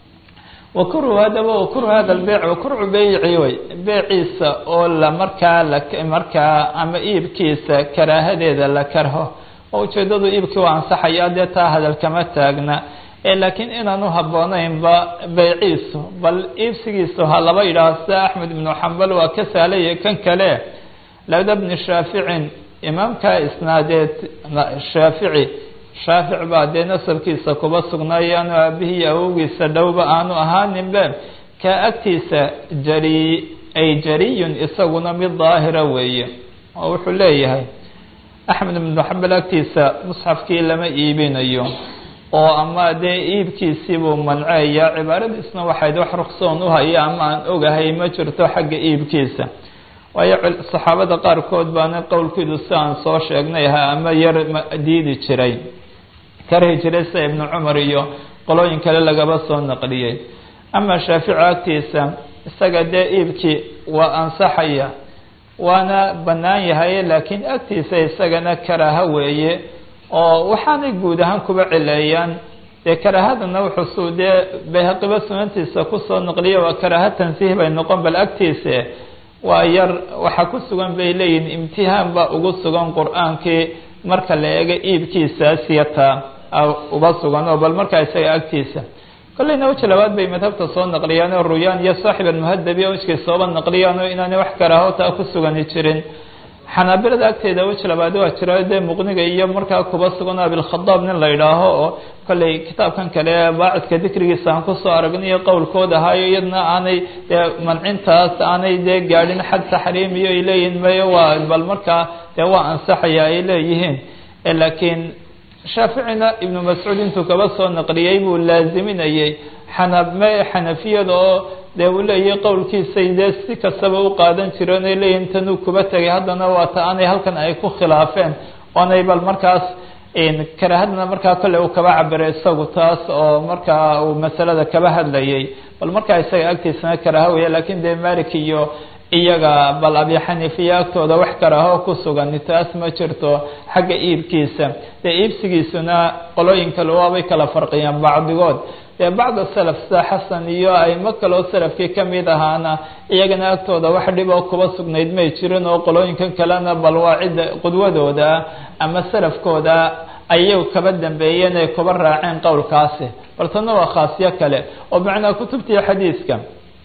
wakuru hadaba wakuru hada lbeyc wakurcu beyci wey beeciisa oo la markaa la markaa ama iibkiisa karaahadeeda la karho oo ujeedadu iibkii waa ansaxaya dee taa hadal kama taagna ee laakiin inaan u habboonaynba beyciisu bal iibsigiisu ha laba yidhaaho sida axmed ibnu xambal waa ka sahlaya kan kale lada bni shaaficin imaamkaa isnaadeed shaafici shaafic baa dee nasabkiisa kuba sugnaayo aanu aabihii awowgiisa dhowba aanu ahaaninbe kaa agtiisa jari ay jariyun isaguna mid daahira weeye oo wuxuu leeyahay axmed ibnu xambal agtiisa musxafkii lama iibinayo oo ama dee iibkiisiibuu manceeya cibaaradiisna waxayd wax ruksoon u haya ama aan ogahay ma jirto xagga iibkiisa waayo saxaabada qaarkood baana qowlkiidu si aan soo sheegnay ahaa ama yar diidi jiray karhi jiray sida ibnu cumar iyo qolooyin kale lagaba soo naqliyey ama shaafici agtiisa isaga dee iibkii waa ansaxaya waana bannaan yahay laakiin agtiisa isagana karaaho weeye oo waxaanay guud ahaan kuba cileeyaan dee karaahadana wuxuusuu dee bayhaqiba sunantiisa kusoo naqliya waa karaaho tansiih bay noqon bal agtiisa waa yar waxaa ku sugan bay leeyihin imtihaan baa ugu sugan qur-aankii marka la eego iibkiisaasiyata uba sugan oo bal markaa isaga agtiisa kolleyna weji labaad bay madhabta soo naqliyaan oo ruyaan iyo saaxib almuhadabi wejkay sooba naqliyaan oo inaanay wax karaaho taa ku sugani jirin xanaabilada agteeda weji labaad waa jira dee muqniga iyo markaa kuba sugan abilkhadaab nin la idhaaho oo kolley kitaabkan kale baacidka dikrigiisa aan kusoo aragnayo qowlkood ahaayo iyadna aanay dee mancintaas aanay dee gaadhin xad taxriim iyo ay leeyihiin mayo waa bal markaa dee waa ansaxaya ay leeyihiin laakiin shaaficina ibnu mascuud intuu kaba soo naqliyey buu laaziminayey xaname xanafiyada oo dee uu leeyahy qowlkiisay dee si kastaba u qaadan jireen ay leeyihin tanuu kuba tegay haddana waa ta aanay halkan ay ku khilaafeen oonay bal markaas karaahadna markaa kolle uu kaba cabiray isagu taas oo markaa uu masalada kaba hadlayay bal markaa isaga agtiisana karaaha weya lakin dee malik iyo iyaga bal abi xaniifiya agtooda wax karaaho ku sugan taas ma jirto xagga iibkiisa dee iibsigiisuna qolooyin kale waabay kala farqiyaan bacdigood dee bacda salaf sida xasan iyo aimo kaloo salafkii kamid ahaana iyagana agtooda wax dhiboo kuba sugnayd may jirin oo qolooyinkan kalena bal waa cidda qudwadooda ama salafkooda ayay kaba dambeeyeen ay kuba raaceen qowlkaasi bal tana waa khaasyo kale oo macnaa kutubtii xadiiska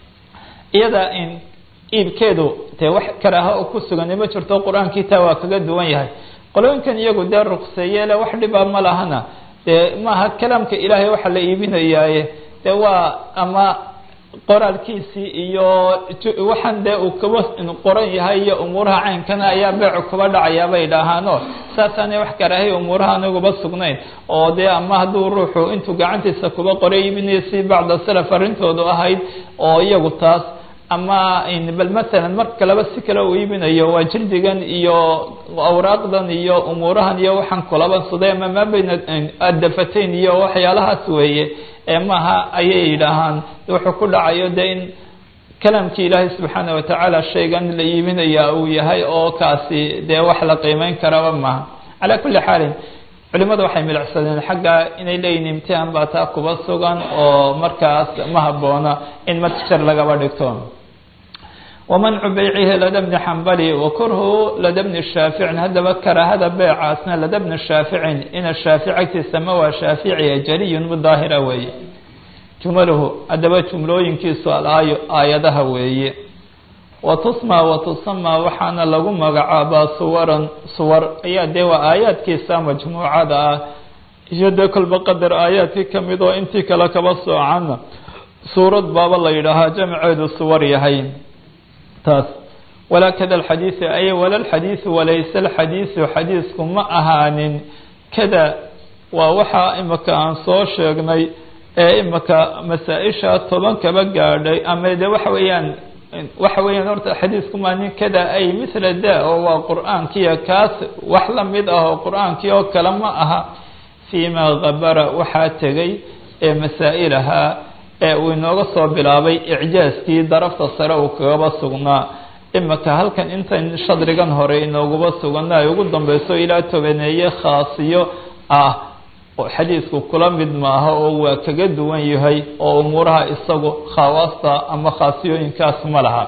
iyada in iibkeedu dee wax karaaha oo ku sugan ma jirto qur-aankii taa waa kaga duwan yahay qolooyinkan iyagu dee ruqseeyele wax dhiba ma lahana dee maaha kalaamka ilaahay waxa la iibinayaaye dee waa ama qoraalkiisii iyo waxaan dee uu kaba qoran yahay iyo umuuraha caynkana ayaa beecu kuba dhacayaa bay dhahaano saasaanay wax karaahay umuuraha aniguba sugnayn oo dee ama hadduu ruuxu intuu gacantiisa kuba qoray iibinayo si bacda salaf arrintoodu ahayd oo iyagu taas ama bal masalan mar kaleba si kale uu iibinayo waa jildigan iyo awraaqdan iyo umuurahan iyo waxaan kulaba suday ama maa bayna adafatayn iyo waxyaalahaas weeye ee maaha ayay yidhaahaan wuxuu ku dhacayo de in kalaamkii ilaahay subxaana watacaala shaygan la iibinaya uu yahay oo kaasi dee wax la qiimeyn karaba maaha calaa kulli xaalin culimadu waxay milicsadeen xagga inay leeyihin imtihaan baa taa kuba sugan oo markaas ma haboona in matjar lagaba dhigto wamancu beycihi lada bni xambali wakurhu lada bni shaaficin haddaba karaahada beecaasna lada bni shaaficin ina shaafic agtiisa ma waa shaaficiya jariyun mudaahira weeye jumaluhu haddaba jumlooyinkiisu alaayo aayadaha weeye watusma watusama waxaana lagu magacaabaa suwaran suwar ayaa dee waa aayaadkiisa majmuucada ah iyo dee kolba qadar aayaadkii kamid oo intii kale kaba soocana suurad baaba la yidhaahaa jamceedu suwar yahay taas walaa kada alxadiisu ay wala alxadiisu walayse alxadiisu xadiisku ma ahaanin kada waa waxaa imika aan soo sheegnay ee imika masaa-isha toban kaba gaadhay ama de waxa weeyaan waxa weeyaan horta xadiisku maa nin kada ay mithla da oo waa qur-aankiya kaas wax lamid ah oo qur-aankii oo kale ma aha fiima kabara waxaa tegay ee masaa-ilahaa ee uu inooga soo bilaabay icjaaskii darafta sare uu kagaba sugnaa imika halkan intan shadrigan hore inooguba sugana ay ugu dambeyso ilaa tobaneeye khaasiyo ah oo xadiisku kula mid maaha oo waa kaga duwan yahay oo umuuraha isagu khawaasta ama khaasiyooyinkaas ma laha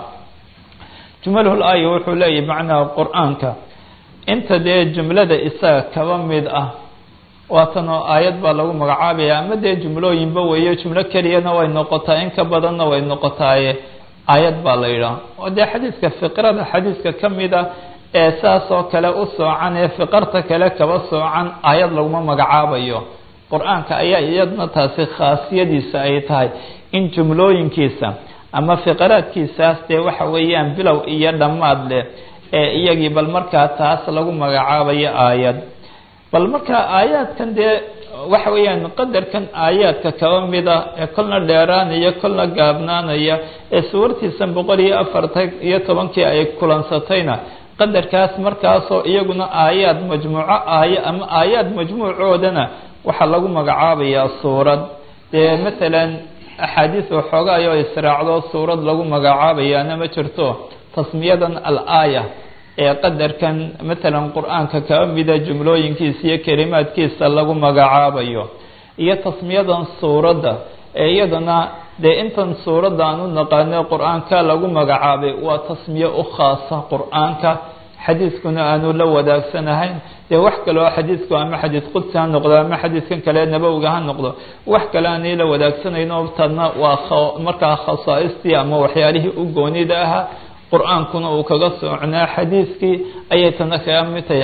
jumalhul aaya wuxuu leeyahy macnaha qur-aanka inta dee jumlada isaga kaba mid ah waatan oo aayad baa lagu magacaabaya ama dee jumlooyinba weeyo jumlo keliyana way noqotaa in ka badanna way noqotaaye aayad baa la yidhaha oo dee xadiiska fiqrada xadiiska ka mid a ee saas oo kale u soocan ee fiqarta kale kaba soocan aayad laguma magacaabayo qur-aanka ayaa iyadna taasi khaasiyadiisa ay tahay in jumlooyinkiisa ama fiqaraadkiisaas dee waxa weeyaan bilow iyo dhammaad leh ee iyagii bal markaa taas lagu magacaabayo aayad bal markaa aayaadkan dee waxa weeyaan qadarkan aayaadka kaba mida ee kolna dheeraanaya kolna gaabnaanaya ee suwartiisan boqol iyo afartan iyo tobankii ay kulansatayna qadarkaas markaasoo iyaguna aayaad majmuuco aaya ama aayaad majmuucoodana waxaa lagu magacaabayaa suurad dee matalan axaadiis waxoogaay oo israacdo suurad lagu magacaabayaana ma jirto tasmiyadan al-aaya ee qadarkan matalan qur-aanka kaba mida jumlooyinkiisa iyo kelimaadkiisa lagu magacaabayo iyo tasmiyadan suuradda ee iyadana dee intan suuradda aan u naqaano qur-aanka lagu magacaabay waa tasmiye u khaasa qur-aanka xadiiskuna aanu la wadaagsanahayn dee wax kale oo xadiisku ama xadiis qudsi ha noqdo ama xadiiskan kale nabowga ha noqdo wax kale aanay la wadaagsanayno tadna waa markaa khasaaistii ama waxyaalihii u goonida ahaa qur-aankuna uu kaga socnaa xadiiskii ayay tana kaga mid tahay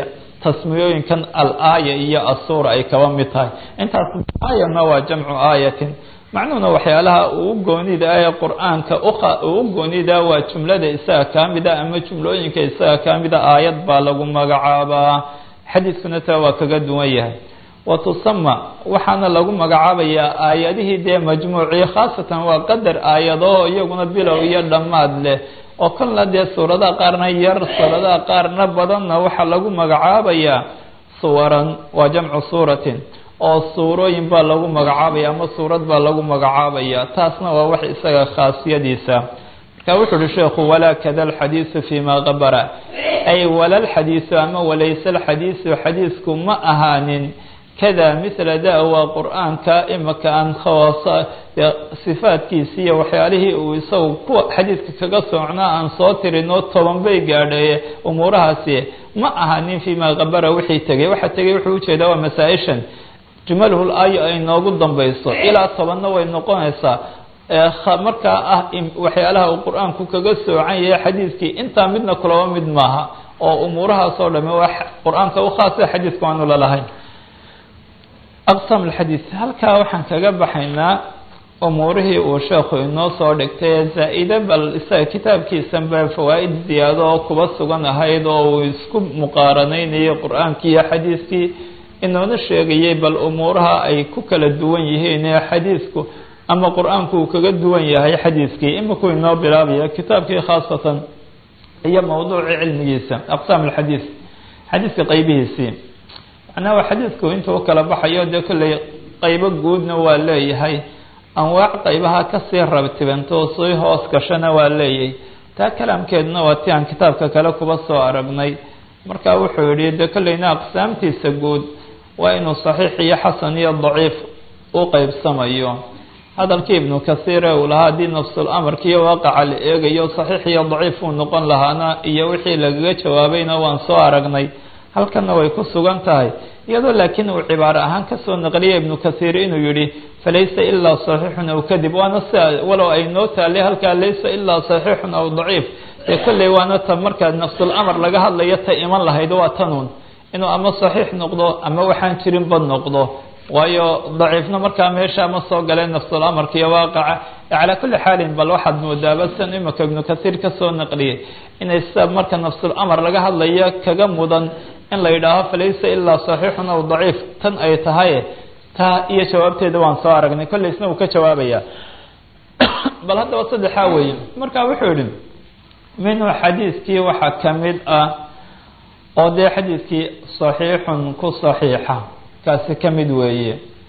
tasmiyooyinkan al-aaya iyo asuura ay kaba mid tahay intaas aayana waa jamcu aayatin macnuhuna waxyaalaha uu goonida ee qur-aanka uu goonida waa jumlada isaga kaa mida ama jumlooyinka isaga kaa mida aayad baa lagu magacaabaa xadiiskuna taa waa kaga duwan yahay wa tusama waxaana lagu magacaabayaa aayadihii dee majmuucii khaasatan waa qadar aayado iyaguna bilow iyo dhammaad leh oo kolna dee suuradaha qaarna yar suuradaha qaarna badanna waxaa lagu magacaabayaa suwaran waa jamcu suuratin oo suurooyin baa lagu magacaabaya ama suurad baa lagu magacaabaya taasna waa wax isaga khaasiyadiisa marka wuxu uhi sheekhu walaa kada alxadiisu fima qabara ay wala lxadiisu ama walayse alxadiisu xadiisku ma ahaanin kada mila da waa qur-aanka imaka aan khawaasa sifaadkiisi iyo waxyaalihii uu isagu kuwa xadiidka kaga socnaa aan soo tirinoo toban bay gaadhaye umuurahaasi ma ahanin fima qabara wixii tegay waxa tegay wuxuu ujeedaa waa masaa-ishan jumalhul aayo ay noogu dambayso ilaa tobanna way noqonaysaa markaa ah waxyaalaha uu qur-aanku kaga soocan yahay xadiidkii intaa midna kulaba mid maaha oo umuurahaas oo dhame waa qur-aanka u khaasa xadiidku aanu lalahayn aqsam alxadiid halkaa waxaan kaga baxaynaa umuurihii uu sheekhu inoo soo dhigtay zaa-ide bal isaga kitaabkiisanba fawaa'id ziyaado oo kuba sugan ahayd oo uu isku muqaaranaynayay qur-aankii iyo xadiidkii inoona sheegayay bal umuuraha ay ku kala duwan yihiin ee xadiidku ama qur-aanku uu kaga duwan yahay xadiidkii imikuu inoo bilaabaya kitaabkii khaasatan iyo mawduucii cilmigiisa aqsaam alxadiid xadiidka qeybihiisii macnaha xadiidku intuu kala baxayo dee kolley qeybo guudna waa leeyahay anwaac qeybaha kasii rabtibantoo sii hoos gashana waa leeyahay taa kalaamkeeduna waa ti aan kitaabka kale kuba soo aragnay marka wuxuu yihi dee kolleyna aqsaamtiisa guud waa inuu saxiix iyo xasan iyo daciif u qeybsamayo hadalkii ibnu kasiire uu lahaa haddii nafsul amarka iyo waaqaca la eegayo saxiix iyo daciif uu noqon lahaana iyo wixii lagaga jawaabayna waan soo aragnay halkanna way ku sugan tahay iyadoo laakiin uu cibaaro ahaan kasoo naqliyay ibnu kasiir inuu yihi falaysa ilaa saxiixun aw kadib waana sia walow ay noo taalay halkaa laysa ilaa saxiixun aw daciif dee kolley waana ta markaa nafsul amar laga hadlayo ta iman lahayd waa tanuun inuu ama saxiix noqdo ama waxaan jirin bad noqdo waayo daciifna markaa meesha ma soo galeen nafsul amarka iyo waaqaca calaa kulli xaalin bal waxaad moodaaba san imika ibnu kasiir kasoo naqliyay inay sida marka nafsul amar laga hadlayo kaga mudan in la yidhaaho falaysa ilaa saxiixun aw daciif tan ay tahay taa iyo jawaabteeda waan soo aragnay kolley isna uu ka jawaabaya bal haddaba saddexaa weeye marka wuxuu yihi minhu xadiiskii waxaa kamid ah oo dee xadiidkii saxiixun ku saxiixa kaasi ka mid weeye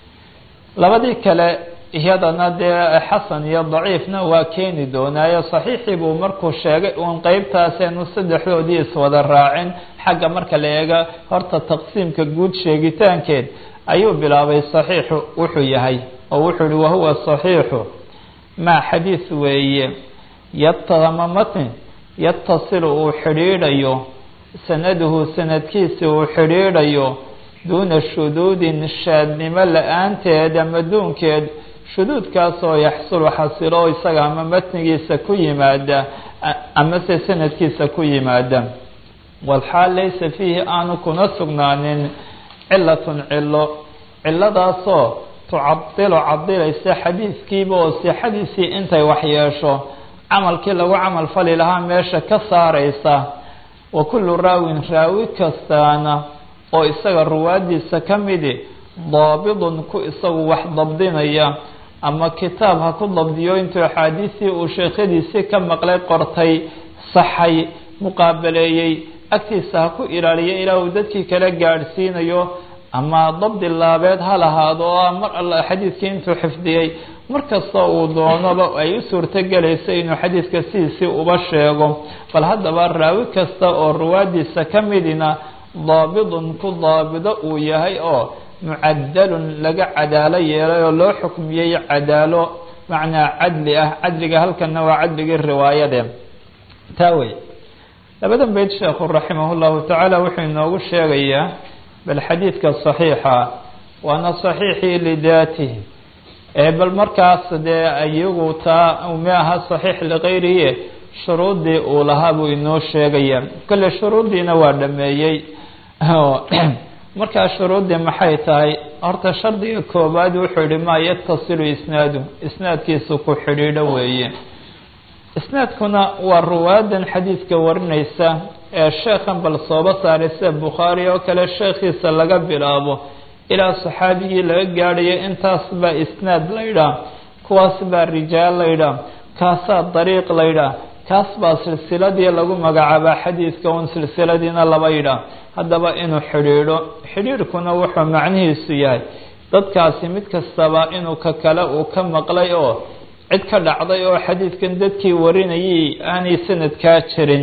labadii kale iyadana dee xasan iyo daciifna waa keeni doonaayo saxiixii buu markuu sheegay uun qeybtaaseenu saddexdoodii iswada raacin xagga marka la eega horta taqsiimka guud sheegitaankeed ayuu bilaabay saxiixu wuxuu yahay oo wuxuu yihi wahuwa saxiixu maa xadiis weeye yatama matn yatasilu uu xidhiidhayo sanaduhu sanadkiisa uu xidhiidhayo duuna shuduudin shaadnimo la-aanteed ama duunkeed shuduudkaasoo yaxsulu xasilo isaga ama matnigiisa ku yimaada amase sanadkiisa ku yimaada walxaal laysa fiihi aanu kuna sugnaanin cilatun cilo ciladaasoo tucadilu cadilaysa xadiidkiiba oo sixadiisii intay waxyeesho camalkii lagu camal fali lahaa meesha ka saaraysa wa kullu raawin raawi kastaana oo isaga ruwaadiisa ka midi daabidun ku isagu wax dabdinaya ama kitaab ha ku dabdiyo intuu axaadiistii uu sheekhadiisii ka maqlay qortay saxay muqaabaleeyey agtiisa ha ku ilaaliyo ilaa uu dadkii kala gaadhsiinayo ama dabdi laabeed ha lahaado oo mar alla xadiidkii intuu xifdiyey markasta uu doonaba ay u suurtogelayso inuu xadiidka sidiisii uba sheego bal haddaba raawi kasta oo ruwaadiisa ka midina daabidun ku daabido uu yahay oo mucadalun laga cadaalo yeelay oo loo xukmiyey cadaalo macnaa cadli ah cadliga halkana waa cadligii riwaayade taa wey labadan beyd sheekhu raximah llahu tacaala wuxuu inoogu sheegayaa bal xadiidka saxiixa waana saxiixii lidaatihi ee bal markaas dee iyagu taa ma aha saxiix likayrihi shuruuddii uu lahaa buu inoo sheegaya kolle shuruuddiina waa dhameeyey markaa shuruuddii maxay tahay horta shardiga koobaad wuxuu yihi maa yatasilu isnaadu isnaadkiisu ku xidhiidho weeye isnaadkuna waa ruwaadan xadiidka warinaysa ee sheekhan bal sooba saaray sida bukhaari oo kale sheekhiisa laga bilaabo ilaa saxaabigii laga gaadhayo intaas baa isnaad laydhaah kuwaas baa rijaal laydhaah kaasaa dariiq laydhaah kaas baa silsiladii lagu magacaabaa xadiidka un silsiladiina laba yidhaah haddaba inuu xidhiidho xidhiidhkuna wuxuu macnihiisu yahay dadkaasi mid kastaba inuu ka kale uu ka maqlay oo cid ka dhacday oo xadiidkan dadkii warinayay aanay sanadkaa jirin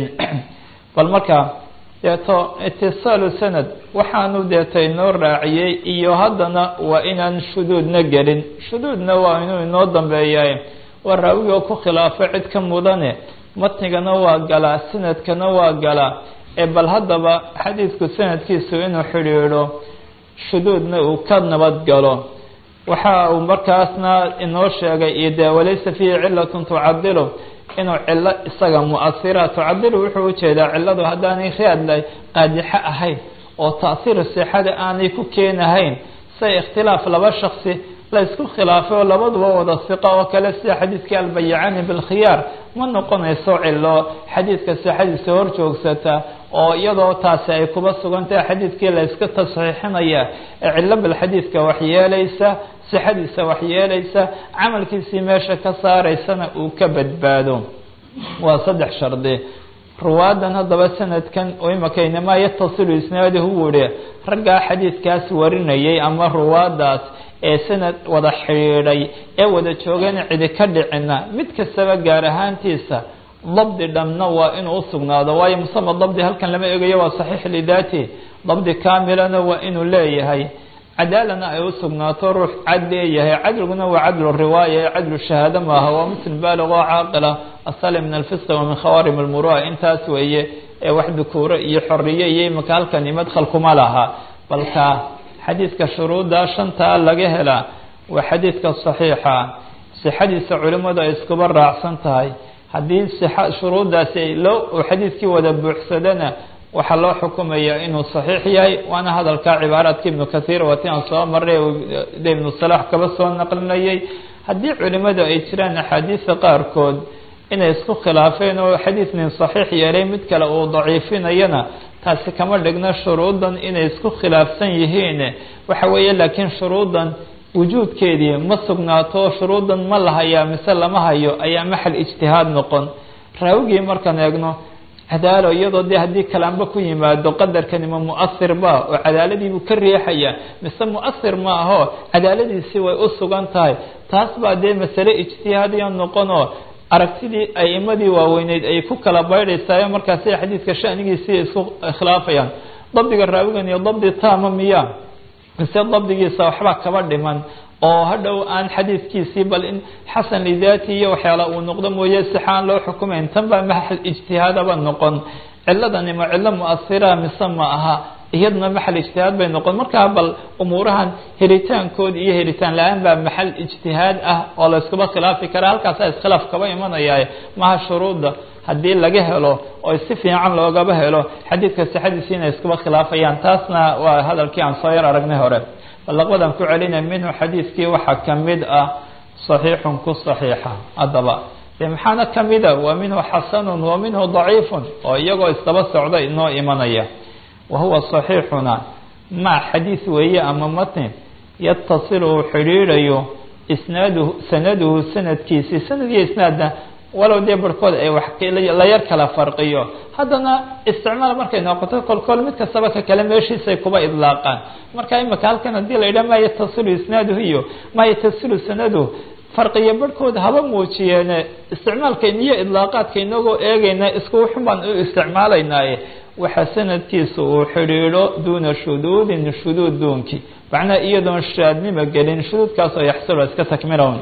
bal markaa deeto itisaalu sanad waxaanu deeto inoo raaciyey iyo haddana waa inaan shuduudna gelin shuduudna waa inuu inoo dambeeyaay waa raawigoo ku khilaafo cid ka mudane matnigana waa galaa sanadkana waa galaa ee bal haddaba xadiidku sanadkiisu inuu xidhiidho shuduudna uu ka nabad galo waxa uu markaasna inoo sheegay ide walaysa fiihi cilatun tucadilu inuu cilo isaga muasira tucadilu wuxuu ujeedaa ciladu haddaanay raadla qaadixo ahayn oo taasiir sixada aanay ku keenahayn say ikhtilaaf laba shaksi la isku khilaafay oo labaduba wada siqo oo kale sida xadiidkii albayacani bilkhiyaar ma noqonayso cilo xadiidka sixadiisa hor joogsata oo iyadoo taasi ay kuba sugantahay xadiidkii la iska tasxiixinaya ee cilo bal xadiidka waxyeelaysa sixadiisa waxyeelaysa camalkiisii meesha ka saaraysana uu ka badbaado waa saddex shardi ruwaadan haddaba sanadkan oo imakaynamaa yatasilu isnaaduhu wuhi raggaa xadiidkaas warinayay ama ruwaadaas ee sanad wada xidhiidhay ee wada joogana cidi ka dhicina mid kastaba gaar ahaantiisa dabdi dhamna waa inuu usugnaado waayo musama dabdi halkan lama egayo waa saxiix lidaati dabdi kaamilana waa inuu leeyahay cadaalana ay usugnaato ruux cad leeyahay cadliguna waa cadlu riwaaya ee cadlu shahaado maaha waa muslim baalig oo caaqila asali min alfisqi wa min khawaarim almurua intaas weeye ee wax dukuuro iyo xoriye iyo imika halkani madkhal kuma laha balka xadiidka shuruudda shantaa laga helaa waa xadiidka saxiixa sixadiisa culimmadu ay iskuba raacsan tahay haddii shuruuddaasi loo xadiidkii wada buuxsadana waxaa loo xukumayaa inuu saxiix yahay waana hadalka cibaaraadka ibnu kathiir wati aan soo maray de ibnu salax kaba soo naqlinayay haddii culimmadu ay jiraan axaadiista qaarkood inay isku khilaafeen oo xadiid nin saxiix yeelay mid kale uu daciifinayana taasi kama dhigna shuruuddan inay isku khilaafsan yihiin waxa weeye laakiin shuruuddan wujuudkeedii ma sugnaato shuruuddan ma la hayaa mise lama hayo ayaa maxal ijtihaad noqon raawigii markaan eegno cadaalo iyadoo dee haddii kalaanba ku yimaado qadarkani ma mu'asir ba oo cadaaladiibuu ka riixaya mise mu'asir ma aho cadaaladiisii way u sugan tahay taas baa dee masale ijtihaadiya noqonoo aragtidii a'imadii waaweyneyd ay ku kala baydhaysaayo markaasi xadiidka shanigiisii isku khilaafayaan dabdiga raawigan iyo dabdi taama miya mise dabdigiisa waxbaa kaba dhiman oo hadhow aan xadiidkiisii bal in xasan lidaati iyo waxyaala uu noqdo mooye sixaan loo xukumayn tan baa maxal ijtihaadaba noqon ciladani ma cilo mu'asira mise ma aha iyaduna maxal ijtihaad bay noqon markaa bal umuurahan helitaankood iyo helitaan la-aan baa maxal ijtihaad ah oo la iskuba khilaafi karaa halkaasa iskhilaaf kaba imanaya maha shuruudda haddii laga helo oo si fiican loogaba helo xadiidka sixadiisi inay iskuba khilaafayaan taasna waa hadalkii aan soo yar aragnay hore balaqbadan ku celinay minhu xadiidkii waxaa kamid ah صaxiixun ku صaxiixa haddaba de maxaana kamida wa minhu xasanun wa minhu ضaciifun oo iyagoo isdaba socda inoo imanaya wa huwa صaxiixuna ma xadiid weeye ama matn yatasilu uu xidhiidhayo isnaaduhu sanaduhu sanadkiisi sanad iyo isnaadna walow dee barhkood ay wax la yar kala farqiyo haddana isticmaal markay noqoto kolkool mid kastaba ka kale meeshiisay kuba idlaaqaan marka imika halkan haddii la yidhaha ma yatasilu isnaaduhu iyo ma yatasilu sanaduhu farqiyo barhkood haba muujiyeene isticmaalkayna iyo idlaaqaadka inagoo eegayna isku wuxun baan u isticmaalaynaaye waxa sanadkiisa uu xidhiidho duuna shuduudin shuduud duunkii macnaha iyadoon shaadnima gelin shuduudkaasoo yaxsilo iska takmilown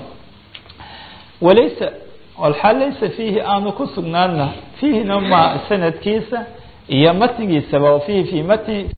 walaysa walxaal laysa fiihi aanu ku sugnaana fiihina ma sanadkiisa iyo matnigiisaba fiihi fi matni